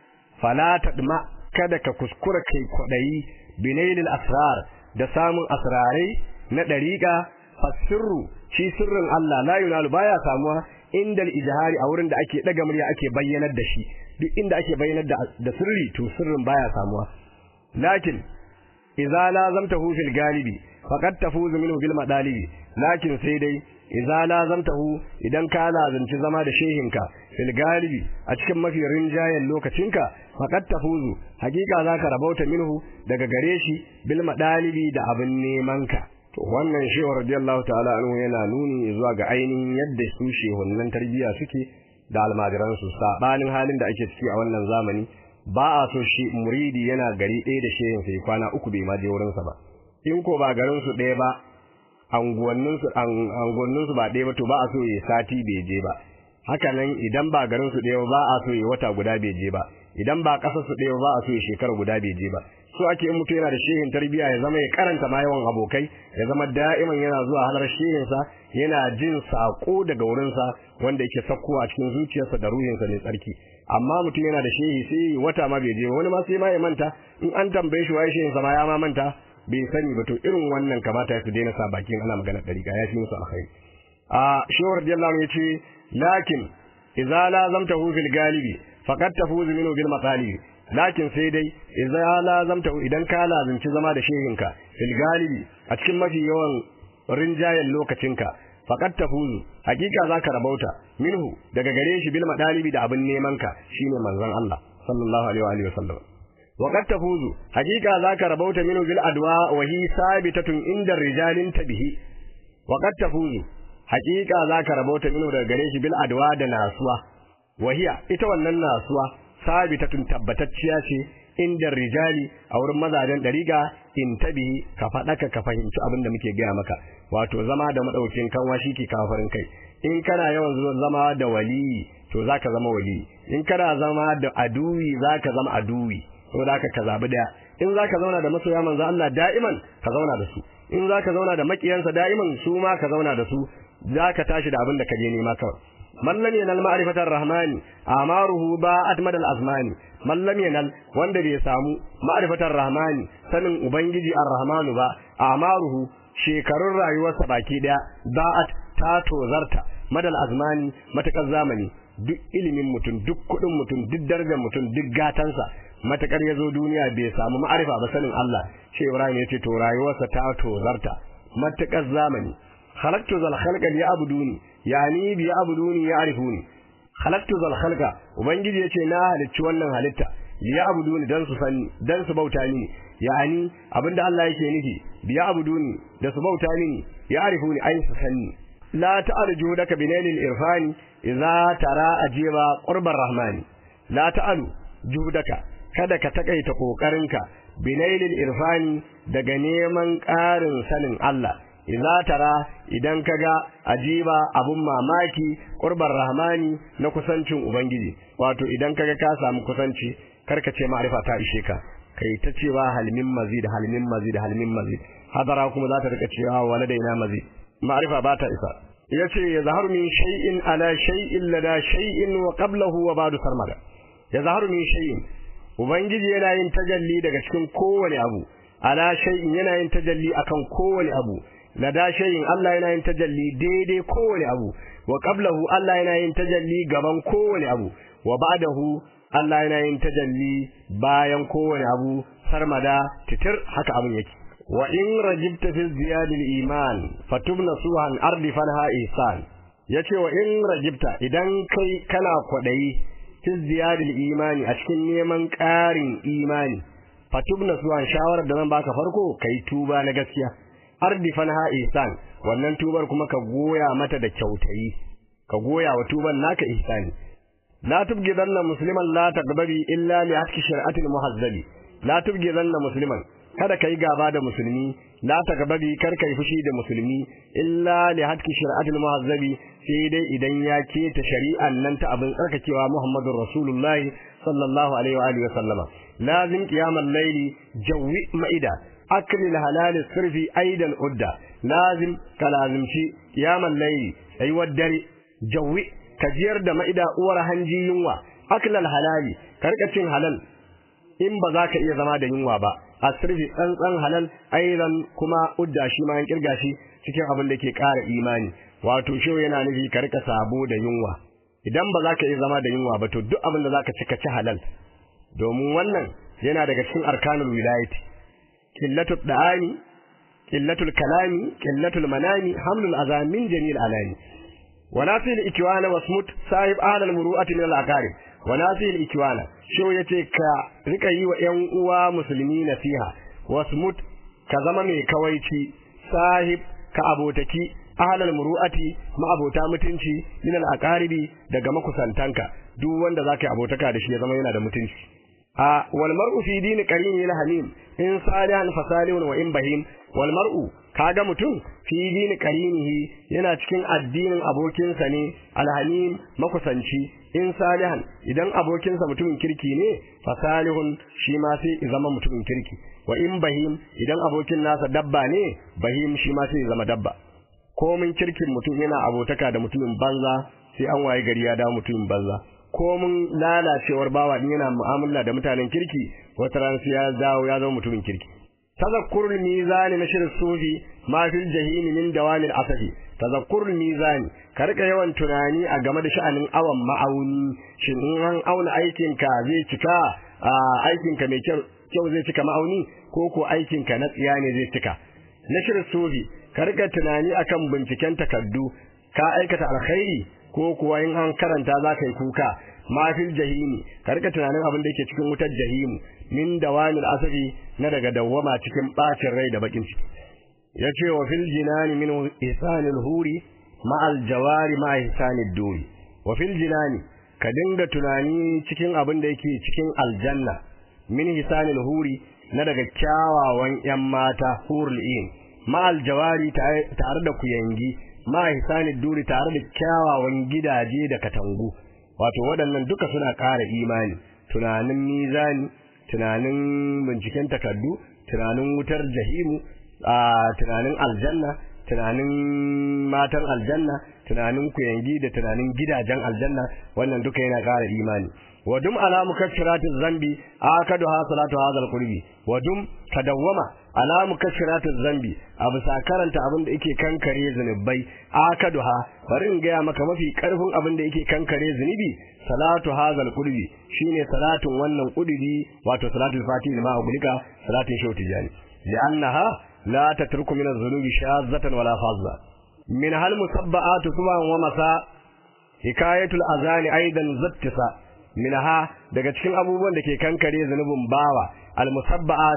falatat ma kada ka kuskura kai kwadayi binailil asrar da samun asrarai na dariqa fasirru shi sirrin Allah la yunalu baya samuwa inda al-ijhari a wurin da ake daga murya ake bayyanar da shi duk inda ake bayyanar da sirri to sirrin baya samuwa lakin idza lazamtahu fil galibi faqad tafuzu minhu bil madalibi lakin sai dai idza lazamtahu idan ka lazanci zama da shehinka fil galibi a cikin mafi rinjayen lokacinka faqad tafuzu hakika zaka rabauta minhu daga gare shi bil madalibi da abin neman ka to wannan shehu radiyallahu ta'ala anhu yana nuni zuwa ga ainihin yadda su shehunnan tarbiyya suke da almajiransu sabanin halin da ake ciki a wannan zamani ba a so shi muridi yana gari ɗaya da shehin sai kwana uku bai ma je wurin sa ba in ko ba garin su ɗaya ba anguwannin su anguwannin su ba ɗaya ba to ba a so yi sati bai je ba haka nan idan ba garin su ɗaya ba a so yi wata guda bai je ba idan ba ƙasar su ɗaya ba a so yi shekara guda bai je ba so ake in mutum yana da shehin tarbiyya ya zama ya karanta ma yawan abokai ya zama da'iman yana zuwa halar shehinsa yana jin sako daga wurinsa wanda yake sakkowa cikin zuciyarsa da ruhinsa ne tsarki amma mutum yana da shehi sai wata ma bai je wani ma sai ma ya manta in an tambaye shi waye shehinsa ma ya ma manta bai sani ba to irin wannan kamata ya su daina sa bakin ana magana dariƙa ya fi musu alkhairi a shehu radiyallahu anhu yace lakin idza lazamtahu fil galibi faqad tafuzu minhu bil matalibi lakin sai dai idza lazamta idan ka lazimci zama da shehinka fil galibi a cikin mafi yawan rinjayen lokacinka faqad tafuzu hakika zaka rabauta minhu daga gare shi bil madalibi da abin neman ka shine manzon Allah sallallahu alaihi wa alihi wasallam waqad tafuzu hakika zaka rabauta minhu bil adwa wa hi sabitatun inda rijalin tabihi waqad tafuzu hakika zaka rabauta minhu daga gare shi bil adwa da nasuwa wahiya ita wannan nasuwa sabitatun tabbatacciya ce inda rijali a wurin mazajen dariga in tabi ka faɗaka ka fahimci abin da muke gaya maka wato zama da madaukin kanwa shi ke kafarin kai in kana yawan zama da wali to zaka zama wali in kana zama da aduwi zaka zama aduwi to zaka ka zabi daya in zaka zauna da masoya manzo Allah da'iman ka zauna da su in zaka zauna da makiyansa da'iman su ma ka zauna da su zaka tashi da abin da ka je nema kawai man lam yanal ma'rifatar rahmani amaruhu ba'at madal azmani man lam yanal wanda bai samu ma'rifatar rahmani sanin ubangiji ar-rahmanu ba amaruhu shekarun rayuwarsa baki daya ba'at ta tozarta madal azmani matakar zamani duk ilimin mutum duk kudin mutum duk darajar mutum duk gatansa matakar yazo duniya bai samu ma'arifa ba sanin Allah shi Ibrahim yace to rayuwarsa ta tozarta matakar zamani khalaqtu zal khalqa liya'buduni yani bi ya'buduni ya'rifuni khalaqtu zal khalqa ubangiji yace na halicci wannan halitta liya'buduni dan su sani dan su bauta ni yani abinda Allah yake nufi bi ya'buduni da su bauta ni ya'rifuni ai su sani la ta'al juhudaka binailil irfani idza tara ajiba qurbar rahmani la ta'alu juhudaka kada ka takaita kokarinka binailil irfani daga neman ƙarin sanin Allah idza tara idan kaga ajiba abun mamaki qurbar rahmani na kusancin ubangiji wato idan kaga ka samu kusanci karka ce ma'rifa ta ishe ka kai ta cewa halmin mazid halmin mazid halmin mazid hadara kuma za ta rika cewa waladaina mazid ma'rifa ba ta isa yace yazharu min shay'in ala shay'in lada shay'in wa qablahu wa ba'du sarmada yazharu min shay'in ubangiji yana yin tajalli daga cikin kowane abu ala shay'in yana yin tajalli akan kowane abu lada shay'in Allah yana yin tajalli daidai kowane abu wa qablahu Allah yana yin tajalli gaban kowane abu wa ba'dahu Allah yana yin tajalli bayan kowane abu sarmada titir haka abin yake wa in rajibta fi ziyadil iman fatubna suhan ardi fanha ihsan yace wa in rajibta idan kai kana kwadayi fi ziyadil imani a cikin neman ƙarin imani fatubna suhan shawarar da zan baka farko kai tuba na gaskiya ardi fanha ihsan wannan tubar kuma ka goya mata da kyautayi ka goya wa tuban naka ihsani la tubgidanna musliman la taqbali illa li hakki shar'atil muhazzabi la tubgidanna musliman kada kai gaba da musulmi la taqbali kar kai fushi da musulmi illa li hakki shar'atil muhazzabi sai dai idan ya keta shari'an nan ta abin tsarkakewa muhammadur rasulullahi sallallahu alaihi wa alihi wa sallama lazim qiyamal layli jawi ma'ida akli halal sirfi aidan udda lazim kalazimci qiyamal layli ayi dare jawi kajiyar da ma'ida uwar hanji yunwa aklal halali karka cin halal in ba za ka iya zama da yunwa ba asirfi tsantsan halal aidan kuma udda shi ma an kirga shi cikin abin da ke ƙara imani wato shi yana nufi ka rika sabo da yunwa idan ba za ka iya zama da yunwa ba to duk abin da za ka ci ka ci halal domin wannan yana daga cikin arkanul wilayati qillatul da'ani qillatul kalami qillatul manami hamlul azamin jamil alani وناسي الإكوان واسمت صاحب أهل المروءة من الأقارب وناسي الإكوان شو يتي كا ركاي وإن uwa musulmi nasiha wasmut ka zama mai kawaici sahib ka abotaki ahlal muru'ati ma abota mutunci min al aqaribi daga makusantanka duk wanda zaka yi abotaka da shi ya zama yana da mutunci a wal mar'u fi dini qarini la hamim in salihan fasalihun wa in bahim wal mar'u kaga mutum fi dini qarinihi yana cikin addinin abokinsa ne alhamim makusanci in salihan idan abokinsa mutumin kirki ne fasalihun shi ma sai zama mutumin kirki wa in bahim idan abokin nasa dabba ne bahim shi ma sai zama dabba komin kirkin mutum yana abotaka da mutumin banza sai an waye gari ya dawo mutumin banza komin lalacewar bawa din yana mu'amala da mutanen kirki wata ran sai ya dawo ya zama mutumin kirki tazakkurul mizani na shirin sufi ma fil jahimi min dawamil asafi tazakkurul mizani ka rika yawan tunani a game da sha'anin awan ma'auni shin in an auna aikinka zai cika aikinka mai kyau zai cika ma'auni ko ko aikinka na tsiya ne zai cika na shirin sufi ka rika tunani akan binciken takardu ka aikata alkhairi ko kuwa in an karanta za ka yi kuka ma fil jahimi ka rika tunanin abin da yake cikin wutar jahimu min dawamil asafi na daga dawwama cikin bacin rai da bakin ciki yace wa fil jinani min ihsanil huri ma al jawari ma ihsanid duri wa fil jinani ka dinga tunani cikin abin da yake cikin aljanna min ihsanil huri na daga kyawawan yan mata hurul in ma al jawari tare da kuyangi ma ihsanid duri tare da kyawawan gidaje da katangu wato waɗannan duka suna ƙara imani tunanin mizani tunanin binciken takardu tunanin wutar jahimu a tunanin aljanna tunanin matan aljanna tunanin kuyangi da tunanin gidajen aljanna wannan duka yana ƙara imani wadum ala mukaffiratiz zambi akadu ha salatu hadal qurbi wadum tadawwama ala mukaffiratiz zambi abu sa karanta abin da yake kankare zunubai akadu ha bari in ga maka mafi karfin abin da yake kankare zunubi salatu hadal qurbi shine salatun wannan quduri wato salatul fatih ma agulika salatin shauti jani li'annaha la tatruku min az-zunubi shazzatan wala fazza min hal musabba'atu suban wa masa hikayatul azani aidan zattisa minha daga cikin abubuwan da ke kankare zunubin bawa almusabba'atu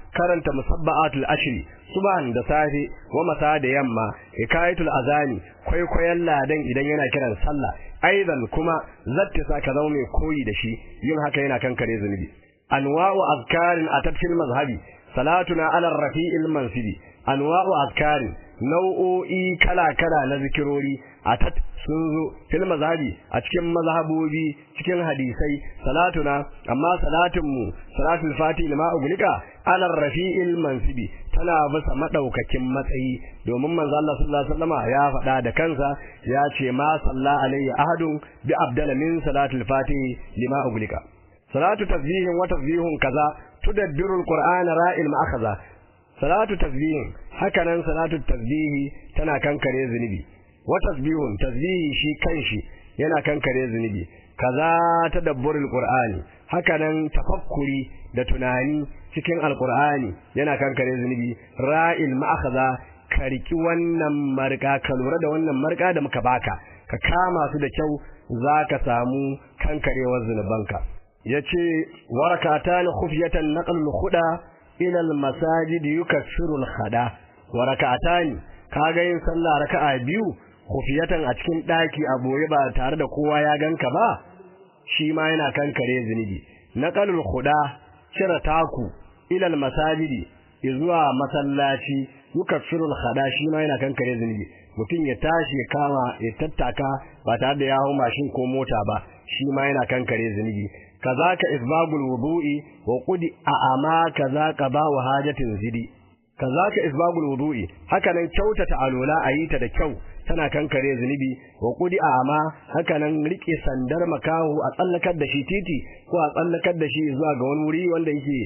karanta musabba'atul ashri subhan da safe wa masa da yamma hikayatul azani kwaikwayon ladan idan yana kiran sallah aidan kuma zatta sa ka zama mai koyi da shi yin haka yana kankare zunubi anwa'u azkarin atat fil mazhabi salatuna ala rafi'il mansibi anwa'u azkarin nau'o'i kala-kala na zikirori atat sun zo fil mazhabi a cikin mazhabobi cikin hadisai salatuna amma salatinmu salatul fati lima ugulika ala rafi'il mansibi tana bisa madaukakin matsayi domin manzo Allah sallallahu alaihi wasallama ya faɗa da kansa ya ce ma salla alayya ahadun bi abdala min salatul fati lima ugulika salatu tasbihin wa tasbihun kaza tudabbiru alqur'ana ra'il ma'akhadha salatu tasbihin hakanan salatu tasbihi tana kankare zunubi wa tasbihun tasbihi shi kanshi yana kankare zunubi kaza tadabburul qur'ani hakanan tafakkuri da tunani cikin alqur'ani yana kankare zunubi ra'il ma'akhadha ka riki wannan marka ka lura da wannan marka da muka baka ka kama su da kyau zaka samu kankarewar zunubanka yace warakatan khufyatan naqlul khuda ila al masajid yukaffiru al khada warakatan kaga yin sallah raka'a biyu khufyatan a cikin daki a boye ba tare da kowa ya ganka ba shi ma yana kankare zunubi naqlul khuda cire taku ila al masajid zuwa masallaci yukaffiru al khada shi ma yana kankare zunubi mutum ya tashi ya kama ya tattaka ba tare da ya hau mashin ko mota ba shi ma yana kankare zunubi kazaka isbagul wudu'i wa qudi a'ama kazaka ba wa hajatin zidi kazaka isbagul wudu'i haka nan kyautata alola ayi ta da kyau tana kankare zunubi wa qudi a'ama haka nan rike sandar makahu a tsallakar da shi titi ko a tsallakar da shi zuwa ga wani wuri wanda yake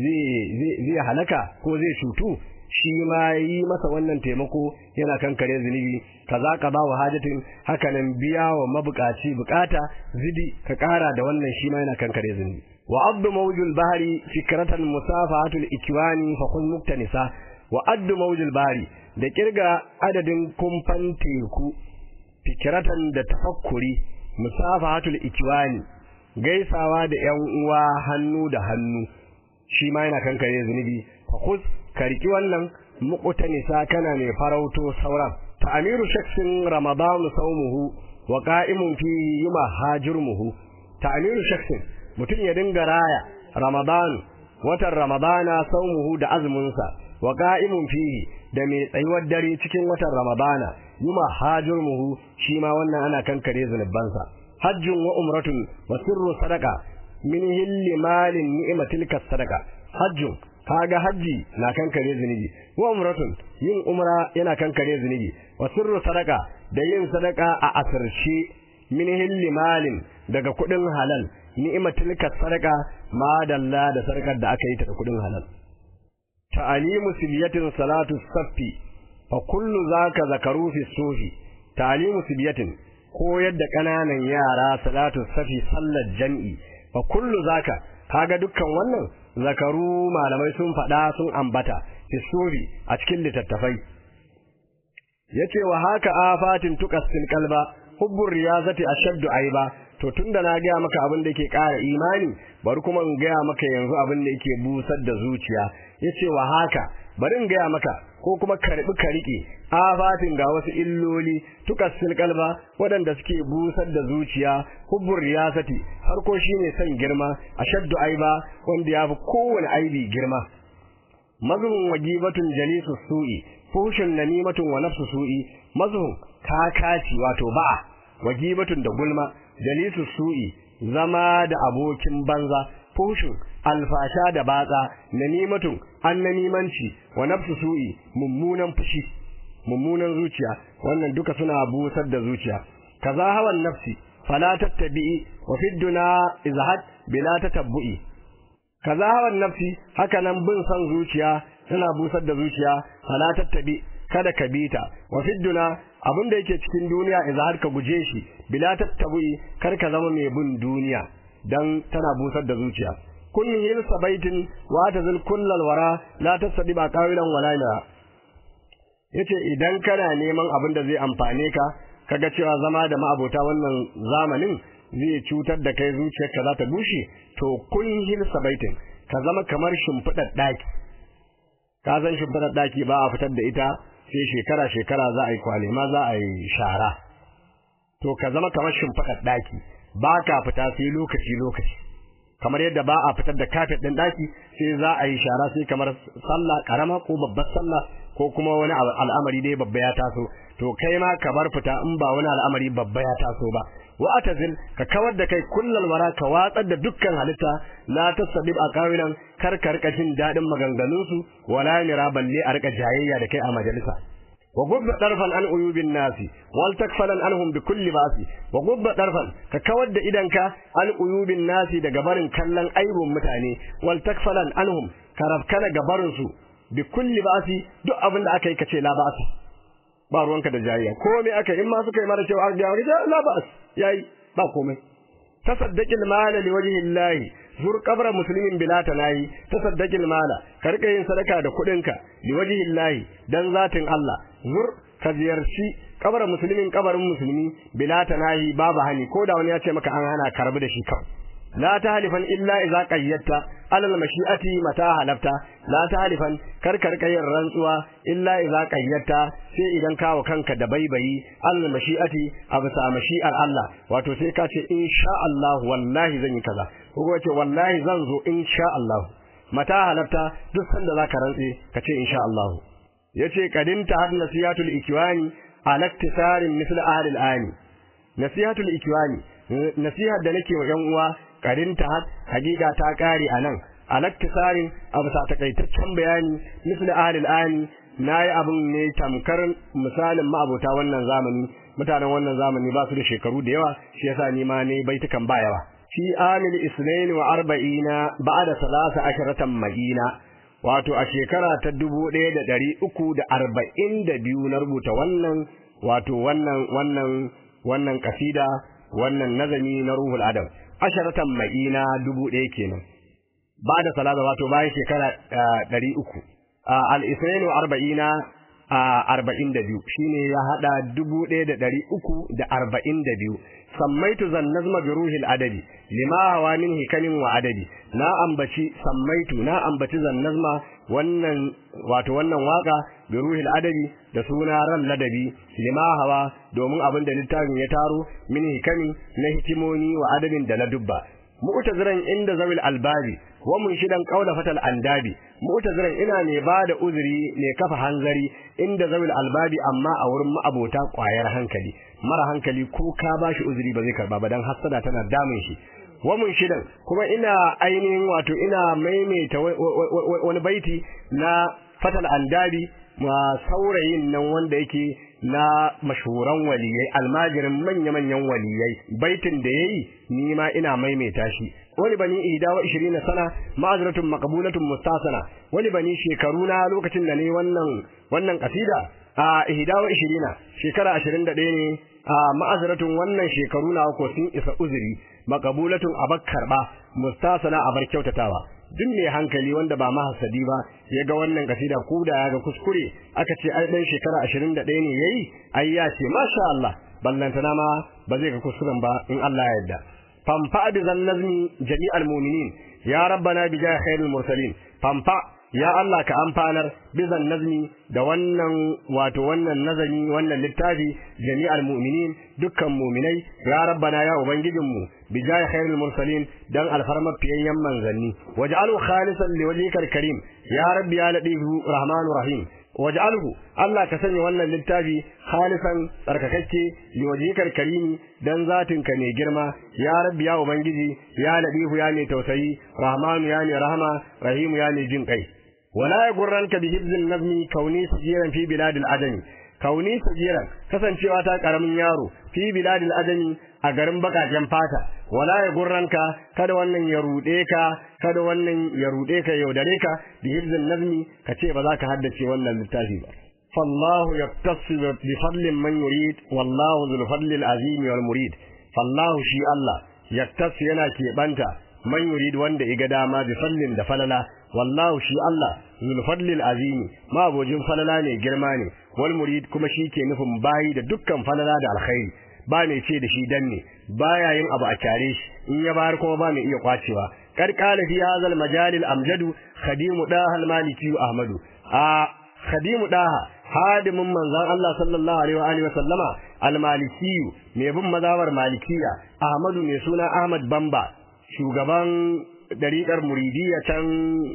zai zai halaka ko zai cutu shi ma yi masa wannan taimako yana kankare zunubi kaza ka ba wa hajatin haka nan biya wa mabukaci bukata zidi ka kara da wannan shi ma yana kankare zunubi wa abdu mawjul bahri fikratan musafahatul ikwani fa kun muktanisa wa addu mawjul bahri da kirga adadin kumfan teku fikratan da tafakkuri musafahatul ikwani gaisawa da yan uwa hannu da hannu shi ma yana kankare zunubi fa kus ka riki wannan muqtanisa kana mai farauto sauran ta amiru shaksin ramadan saumuhu wa qa'imun fi yuma hajirmuhu ta amiru shaksin mutum ya dinga raya ramadan watan ramadana saumuhu da azumin sa wa qa'imun fihi da mai tsayuwar dare cikin watan ramadana yuma hajirmuhu shi ma wannan ana kankare zunubansa hajjun wa umratun wa sirru sadaqa min hilli malin ni'matil sadaqa hajjun kaga haji na kankare zunubi wa umratun yin umra yana kankare zunubi wa sirru sadaka da yin sadaka a asirce min hilli malin daga kudin halal ni'matul sadaka ma dalla da sadakar da aka yi ta da kudin halal ta'alimu sibiyatin salatu saffi fa kullu zaka zakaru fi sufi ta'alimu sibiyatin koyar da kananan yara salatu safi sallar jam'i fa kullu zaka kaga dukkan wannan zakaru malamai sun faɗa sun ambata hisuri a cikin littattafai yace wa haka afatin tuqassil qalba hubbur riyazati ashaddu aiba to tunda na gaya maka abin da yake ƙara imani bari kuma in gaya maka yanzu abin da yake busar da zuciya yace wa haka bari in gaya maka ko kuma karbi ka rike afatin ga wasu illoli tuqassil qalba waɗanda suke busar da zuciya hubbur riyasati farko shine son girma ashaddu aiba wanda yafi kowane aibi girma mazmun wajibatun jalisu su'i fushin namimatun wa nafsu su'i mazmun kakaci wato ba wajibatun da gulma jalisu su'i zama da abokin banza fushin alfasha da batsa namimatun annanimanci wa nafsu su'i mummunan fushi mummunan zuciya wannan duka suna busar da zuciya kaza hawan nafsi fala tattabi'i wa fi duna izhad bila tatabbu'i kaza hawan nafsi haka nan bin san zuciya tana busar da zuciya fala tattabi kada ka bita wa fi duna abinda yake cikin duniya izhad ka guje shi bila tattabu'i kar ka zama mai bin duniya dan tana busar da zuciya kun hil sabaitin wa tazil kullal wara la tasdi ba qawilan wala ila yace idan kana neman abin da zai amfane ka kaga cewa zama da ma'abota wannan zamanin zai cutar da kai zuciyarka za ta bushe to kun hil sabaitin ka zama kamar shimfidar daki ka san shimfiɗar ɗaki ba a fitar da ita sai shekara shekara za a yi kwale ma za a yi shara to ka zama kamar shimfiɗar ɗaki ba ka fita sai lokaci lokaci kamar yadda ba a fitar da kafet ɗin ɗaki sai za a yi shara sai kamar sallah karama ko babbar sallah ko kuma wani al'amari dai babba ya taso to kai ma ka bar fita in ba wani al'amari babba ya taso ba wa atazil ka kawar da kai kullal wara ka watsar da dukkan halitta la tasdib aqawilan kar ka rika jin dadin maganganun su wala mira balle a rika jayayya da kai a majalisa wa gubba darfan an uyubin nasi wal takfalan anhum bi kulli basi wa gubba darfan ka kawar da idanka an uyubin nasi daga barin kallon aibun mutane wal takfalan anhum ka rafkana gabarin su bi kulli basi duk abin da aka yi kace la ba'si ba ruwanka da jayayya komai aka in ma suka yi mara cewa ga ga la ba'as yayi ba komai tasaddaqil mala liwajhi llahi zur qabra muslimin bila tanahi tasaddaqil mala ka rika yin sadaka da kudinka liwajhi llahi dan zatin Allah zur ka ziyarci kabara musulmin kabarin musulmi bila tanahi babu hani ko da wani ya ce maka an hana karbi da shi kawai la tahlifan illa idza qayyatta alal mashi'ati mata halafta la tahlifan karkar kayin rantsuwa illa idza qayyatta sai idan kawo kanka da baibayi alal mashi'ati a bisa mashi'ar Allah wato sai ka ce insha Allah wallahi zan yi kaza ko ce wallahi zan zo insha Allah mata halafta duk sanda zaka rantse ka ce insha Allah yace kadinta had nasihatul ikwani ala iktisarin misl ahli al-ani nasihatul ikwani nasihar da nake wa yan uwa karinta hakika ta kare anan alaktisarin abu sa takaitaccen bayani misli ahlil ani nayi abun ne tamkar misalin ma'abota wannan zamani mutanen wannan zamani ba su da shekaru da yawa shi yasa ni ma ne baitukan ba yawa fi amil isnain wa arba'ina ba'da salasa asharatan madina wato a shekara ta dubu ɗaya da ɗari uku da arba'in da biyu na rubuta wannan wato wannan wannan wannan kasida wannan nazami na ruhul adam asharatan ma'ina dubu ɗaya kenan ba da salata wato bayan shekara ɗari uku al-isra'il arba'ina arba'in da biyu shine ya haɗa dubu ɗaya da ɗari uku da arba'in da biyu sammaitu zan nazma bi ruhil adadi lima hawa min hikamin wa adadi na ambaci sammaitu na ambaci zan nazma wannan wato wannan waka bi ruhil adadi da suna ran ladabi lima hawa domin abin da littafin ya taro min hikami na hikimoni wa adadin da na dubba mu'taziran inda zawil albabi wa munshidan qawla fatal andabi mu'taziran ina ne ba da uzuri ne kafa hanzari inda zawil albabi amma a wurin ma'abota kwayar hankali mara hankali ko ka bashi uzuri ba zai karba ba dan hasada tana damun shi wa munshidan kuma ina ainihin wato ina maimaita wani baiti na fatal andabi ma saurayin nan wanda yake na mashhuran waliyai almajirin manya-manyan waliyai baitin da yayi ni ma ina maimaita shi wani bani ihda wa 20 sana ma'azratun maqbulatun mustasana wani bani shekaru na lokacin da ne wannan wannan kasida a ihda wa 20 shekara 21 ne a ma'azratun wannan shekaru na ko sun isa uzuri maqbulatun abakkar ba mustasana abar kyautatawa duk mai hankali wanda ba mahasadi ba ya ga wannan kasida ko da ya ga kuskure aka ce ai dan shekara 21 ne yayi ai ya ce masha Allah ballantana ma ba zai ga kuskuren ba in Allah ya yarda famfa bi zannazmi jami'al mu'minin ya rabbana bi jahi khairil mursalin famfa ya Allah ka amfanar bizan nazmi da wannan wato wannan nazami wannan littafi jami'al mu'minin dukkan mu'minai ya rabbana ya ubangijinmu bi jahi khairil mursalin dan alfarma fiyayyan manzanni waj'alhu khalisan liwajhikal karim ya rabbi ya ladifu rahmanur rahim waj'alhu Allah ka sanya wannan littafi khalisan tsarkakakke liwajhikal karimi dan zatinka mai girma ya rabbi ya ubangiji ya ladifu ya mai tausayi rahmanu ya mai rahama rahimu ya mai jin kai wala yagurranka bi hibzin nazmi kauni sajiran fi biladil adami kauni sajiran kasancewa ta karamin yaro fi biladil adami a garin bakaken fata wala yagurranka kada wannan ya rude ka kada wannan ya rude ka yaudare ka bi hibzin nazmi kace ba za ka haddace wannan littafi ba فالله يقتص بفضل من يريد والله ذو الفضل العظيم والمريد فالله شي الله يقتص yana keɓanta man yurid wanda iga dama bi fallin da falala wallahu shi Allah zul fadlil azim ma abojin falala ne girma ne wal murid kuma shi ke nufin bayi da dukkan falala da alkhairi ba mai ce da shi danne baya yin abu a kyare shi in ya bayar kuma ba mai iya kwacewa kar qala fi hadha al majal al amjadu khadim daha al maliki ahmadu a khadim daha hadimin manzon Allah sallallahu alaihi wa alihi wa sallama al maliki mai bin mazhabar malikiya ahmadu mai suna ahmad bamba shugaban dariƙar muridiyya can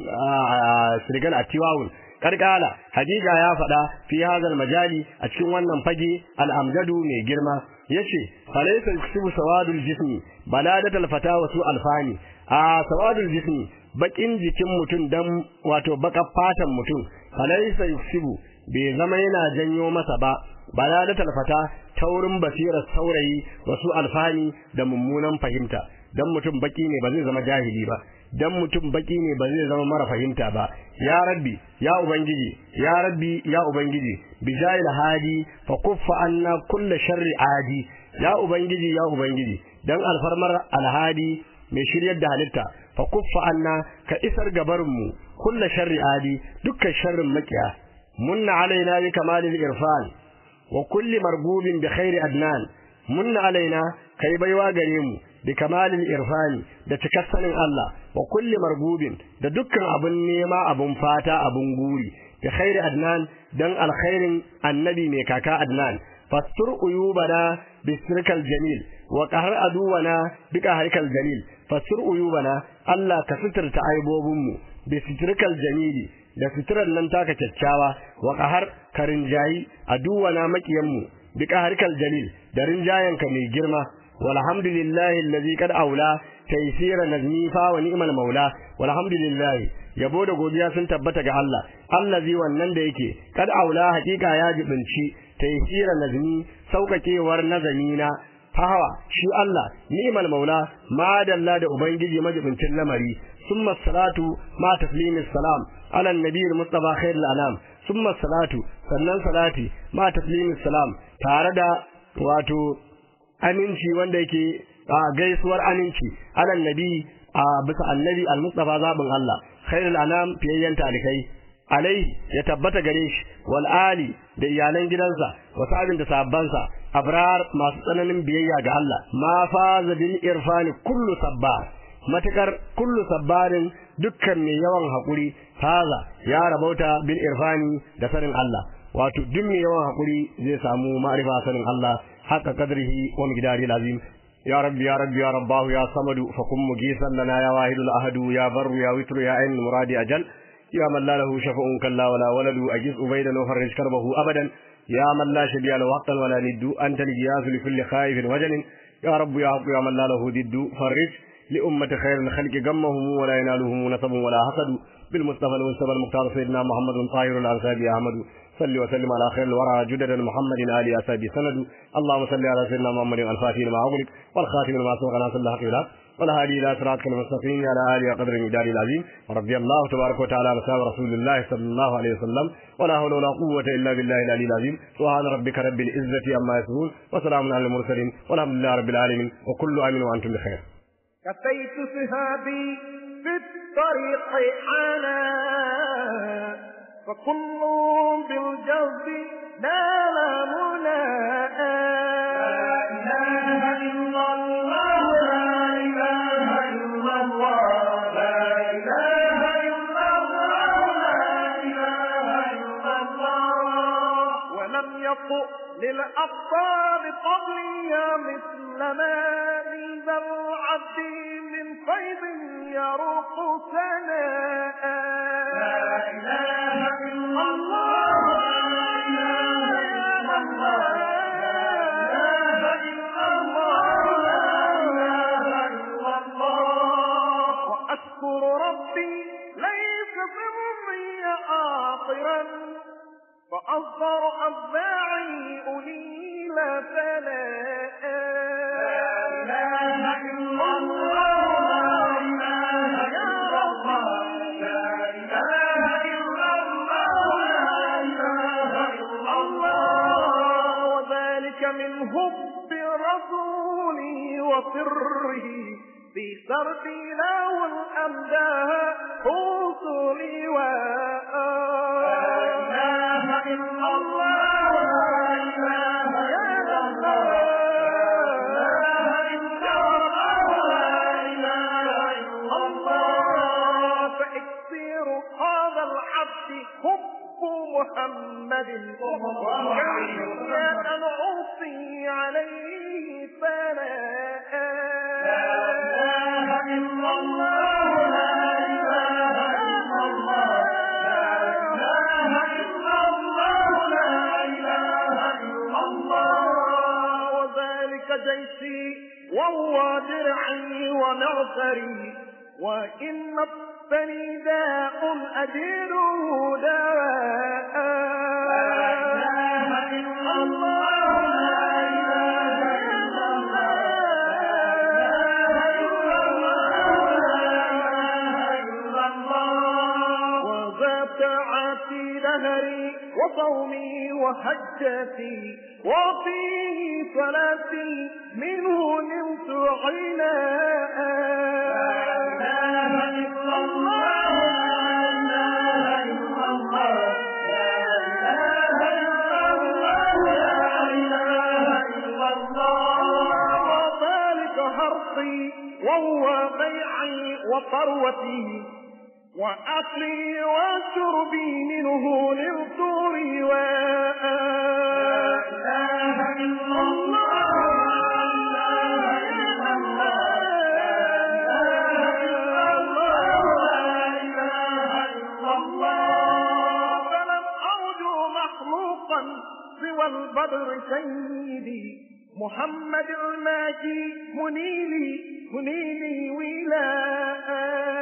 sirgal atiwawun karkala hakika ya faɗa fi hazal majali a cikin wannan fage al'amjadu mai girma yace falaysa yusibu sawadul jismi baladatul fata wa su alfani a sawadul jismi bakin jikin mutum dan wato baka fatan mutum falaysa yusibu bai zama yana janyo masa ba baladatul fata taurin basirar saurayi wasu alfani da mummunan fahimta dan mutum baki ne ba zai zama jahili ba dan mutum baki ne ba zai zama mara fahimta ba ya rabbi ya ubangiji ya rabbi ya ubangiji bijayil hadi fa kuffa anna kull sharri adi ya ubangiji ya ubangiji dan alfarmar alhadi mai shiryar da halitta fa kuffa anna ka isar gabarin mu kull sharri adi dukkan sharrin makiya munna alaina bi kamalil irfan wa kulli margubin bi khairi adnan munna alaina kai baiwa gare mu bi kamalil irfani da cikar sanin Allah wa kulli margubin da dukkan abun nema abun fata abun guri bi khairi adnan dan alkhairin annabi mai kaka adnan fastur uyubana bi sirkal jamil wa qahar aduwana bi qaharikal jamil fastur uyubana Allah ka suturta aibobinmu bi sirkal jamili da suturar nan taka kyakkyawa wa qahar karinjayi aduwana makiyanmu bi qaharikal jalil da rinjayanka mai girma والحمد لله الذي قد أولى تيسير نزمي فا ونعم المولى والحمد لله yabo da godiya sun tabbata ga Allah allazi wannan da yake kad aula hakika ya jibinci taysira nazmi saukakewar nazamina fahawa shi Allah ni'mal maula ma dalla da ubangiji majibincin lamari summa salatu ma taslimis salam ala nabiyil mustafa khairul anam summa salatu sannan salati ma taslimis salam tare da wato aminci wanda yake a gaisuwar aminci alal nabi a bisa annabi al-mustafa zabin Allah khairul anam fiyayyan talikai alai ya tabbata gare shi wal ali da iyalan gidansa wa sabin da sabbansa abrar masu tsananin biyayya ga Allah ma faza bil irfani kullu sabbar matakar kullu sabbarin dukkan mai yawan hakuri faza ya rabauta bil irfani da sanin Allah wato duk mai yawan hakuri zai samu ma'rifa sanin Allah haka kadrihi wa miqdari lazim يا رب يا رب يا رباه يا صمد فقم مجيسا لنا يا واحد الأحد يا بر يا وتر يا عين المراد أجل يا من لا له شفع كلا ولا ولد أجز أبيدا وفرج كربه أبدا يا من لا شبيه له وقتا ولا ند أنت الجياس لكل خائف وجل يا رب يا رب يا من لا له ضد فرج لأمة خير الخلق غمهم ولا ينالهم نسب ولا حسد بالمصطفى المصطفى المختار سيدنا محمد طاهر الأنسابي أحمد صل وسلم على خير الورى جدد محمد آل أسابي سند اللهم صل على سيدنا محمد الفاتح لما أغلق والخاتم لما سبق ناصر الله حق والهادي إلى صراطك المستقيم على آله وقدر المقدار العظيم ورضي الله تبارك وتعالى عن أصحاب رسول الله صلى الله عليه وسلم ولا حول ولا قوة إلا بالله العلي العظيم سبحان ربك رب العزة عما يصفون وسلام على المرسلين والحمد لله رب العالمين وكل آمن وأنتم بخير كفيت سهابي في الطريق أنا فكل بالجوز نال مناء لا إله إلا الله لا إله إلا الله لا إله إلا الله لا إله إلا الله ولم يطؤ للأبطال قبلي مثل ما ذا العبد من فيض يروق سناء لا إله إلا الله لا إله إلا الله لا إله إلا الله لا إله إلا الله وأشكر ربي ليس ضمني آخرا وأصغر أتباعي أنيل فناء لا إله إلا الله لا إله إلا الله لا إله إلا الله لا إله إلا الله وذلك من حب رسولي وسره في سردي له الأمداه حصولي لا إله إلا الله لا إله إلا الله لا إله إلا الله لا إله إلا الله حب محمد وكيف أن أوصي عليه ثناء لا إله إلا الله لا إله إلا الله لا إله إلا الله لا إله إلا الله وذلك جيشي وهو درعي ومعسري وإن الثني داء أديره دواء لا إله إلا الله لا إله إلا الله وذات عاتي لهري وصومي وحجتي وفيه صلاتي منه نمت عناء وذلك هرقي وهو بيعي وثروتي وأكلي وشربي منه نرت رواء فلم أرجو مخلوقا سوى البدر سيدي محمد الماجي منيلي منيلي ولاء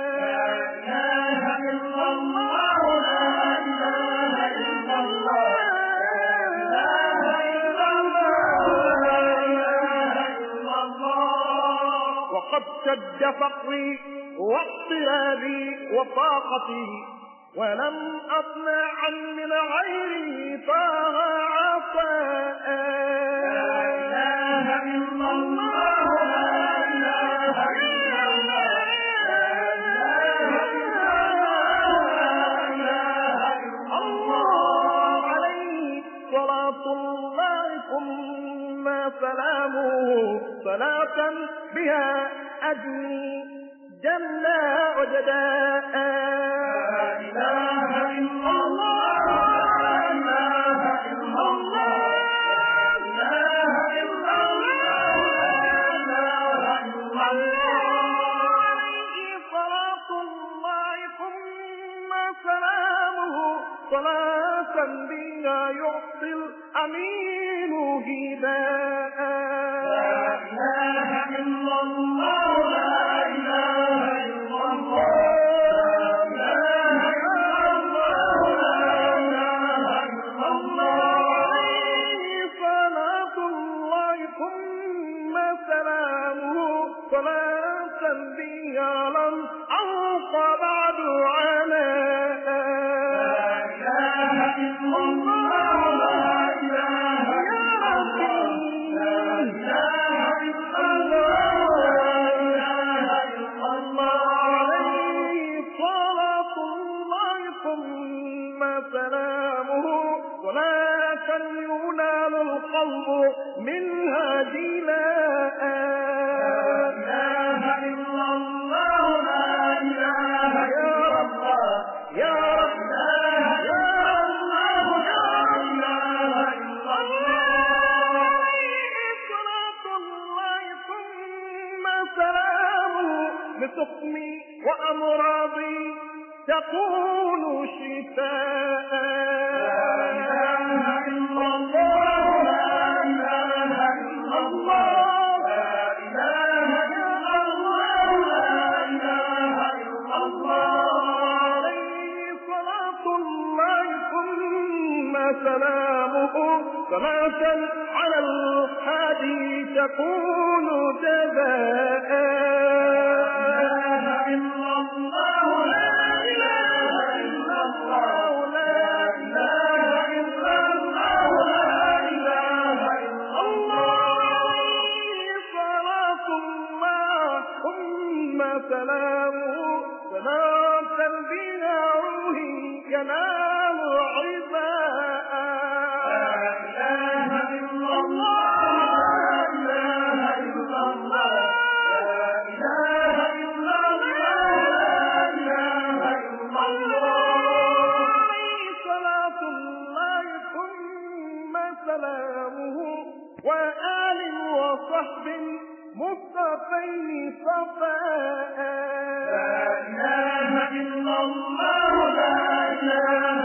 وقد شد فقري واضطرابي وطاقتي ولم أطمع من غيري طه عطاء الله عليه صلاة الله ثم سلامه صلاة بها أجني جنة وجداء عليه صلاة الله ثم سلامه صلاة بها يعطي الأمين هداء عليه صلاة الله ثم سلامه صلاة بها لم ألق بعد عناء عليه صلاة الله ثم سلامه صلاة ينال القلب منها جلاء يا رب يا رب يا صلاة الله ثم سلامه لسقمي وأمراضي تكون شفاء عليه صلاة الله ثم سلامه صلاة على الحادي تكون جزاء سلامه صلاة بها روحي ينال عباء وصحب مصطفين صفاء لا إله إلا الله لا إله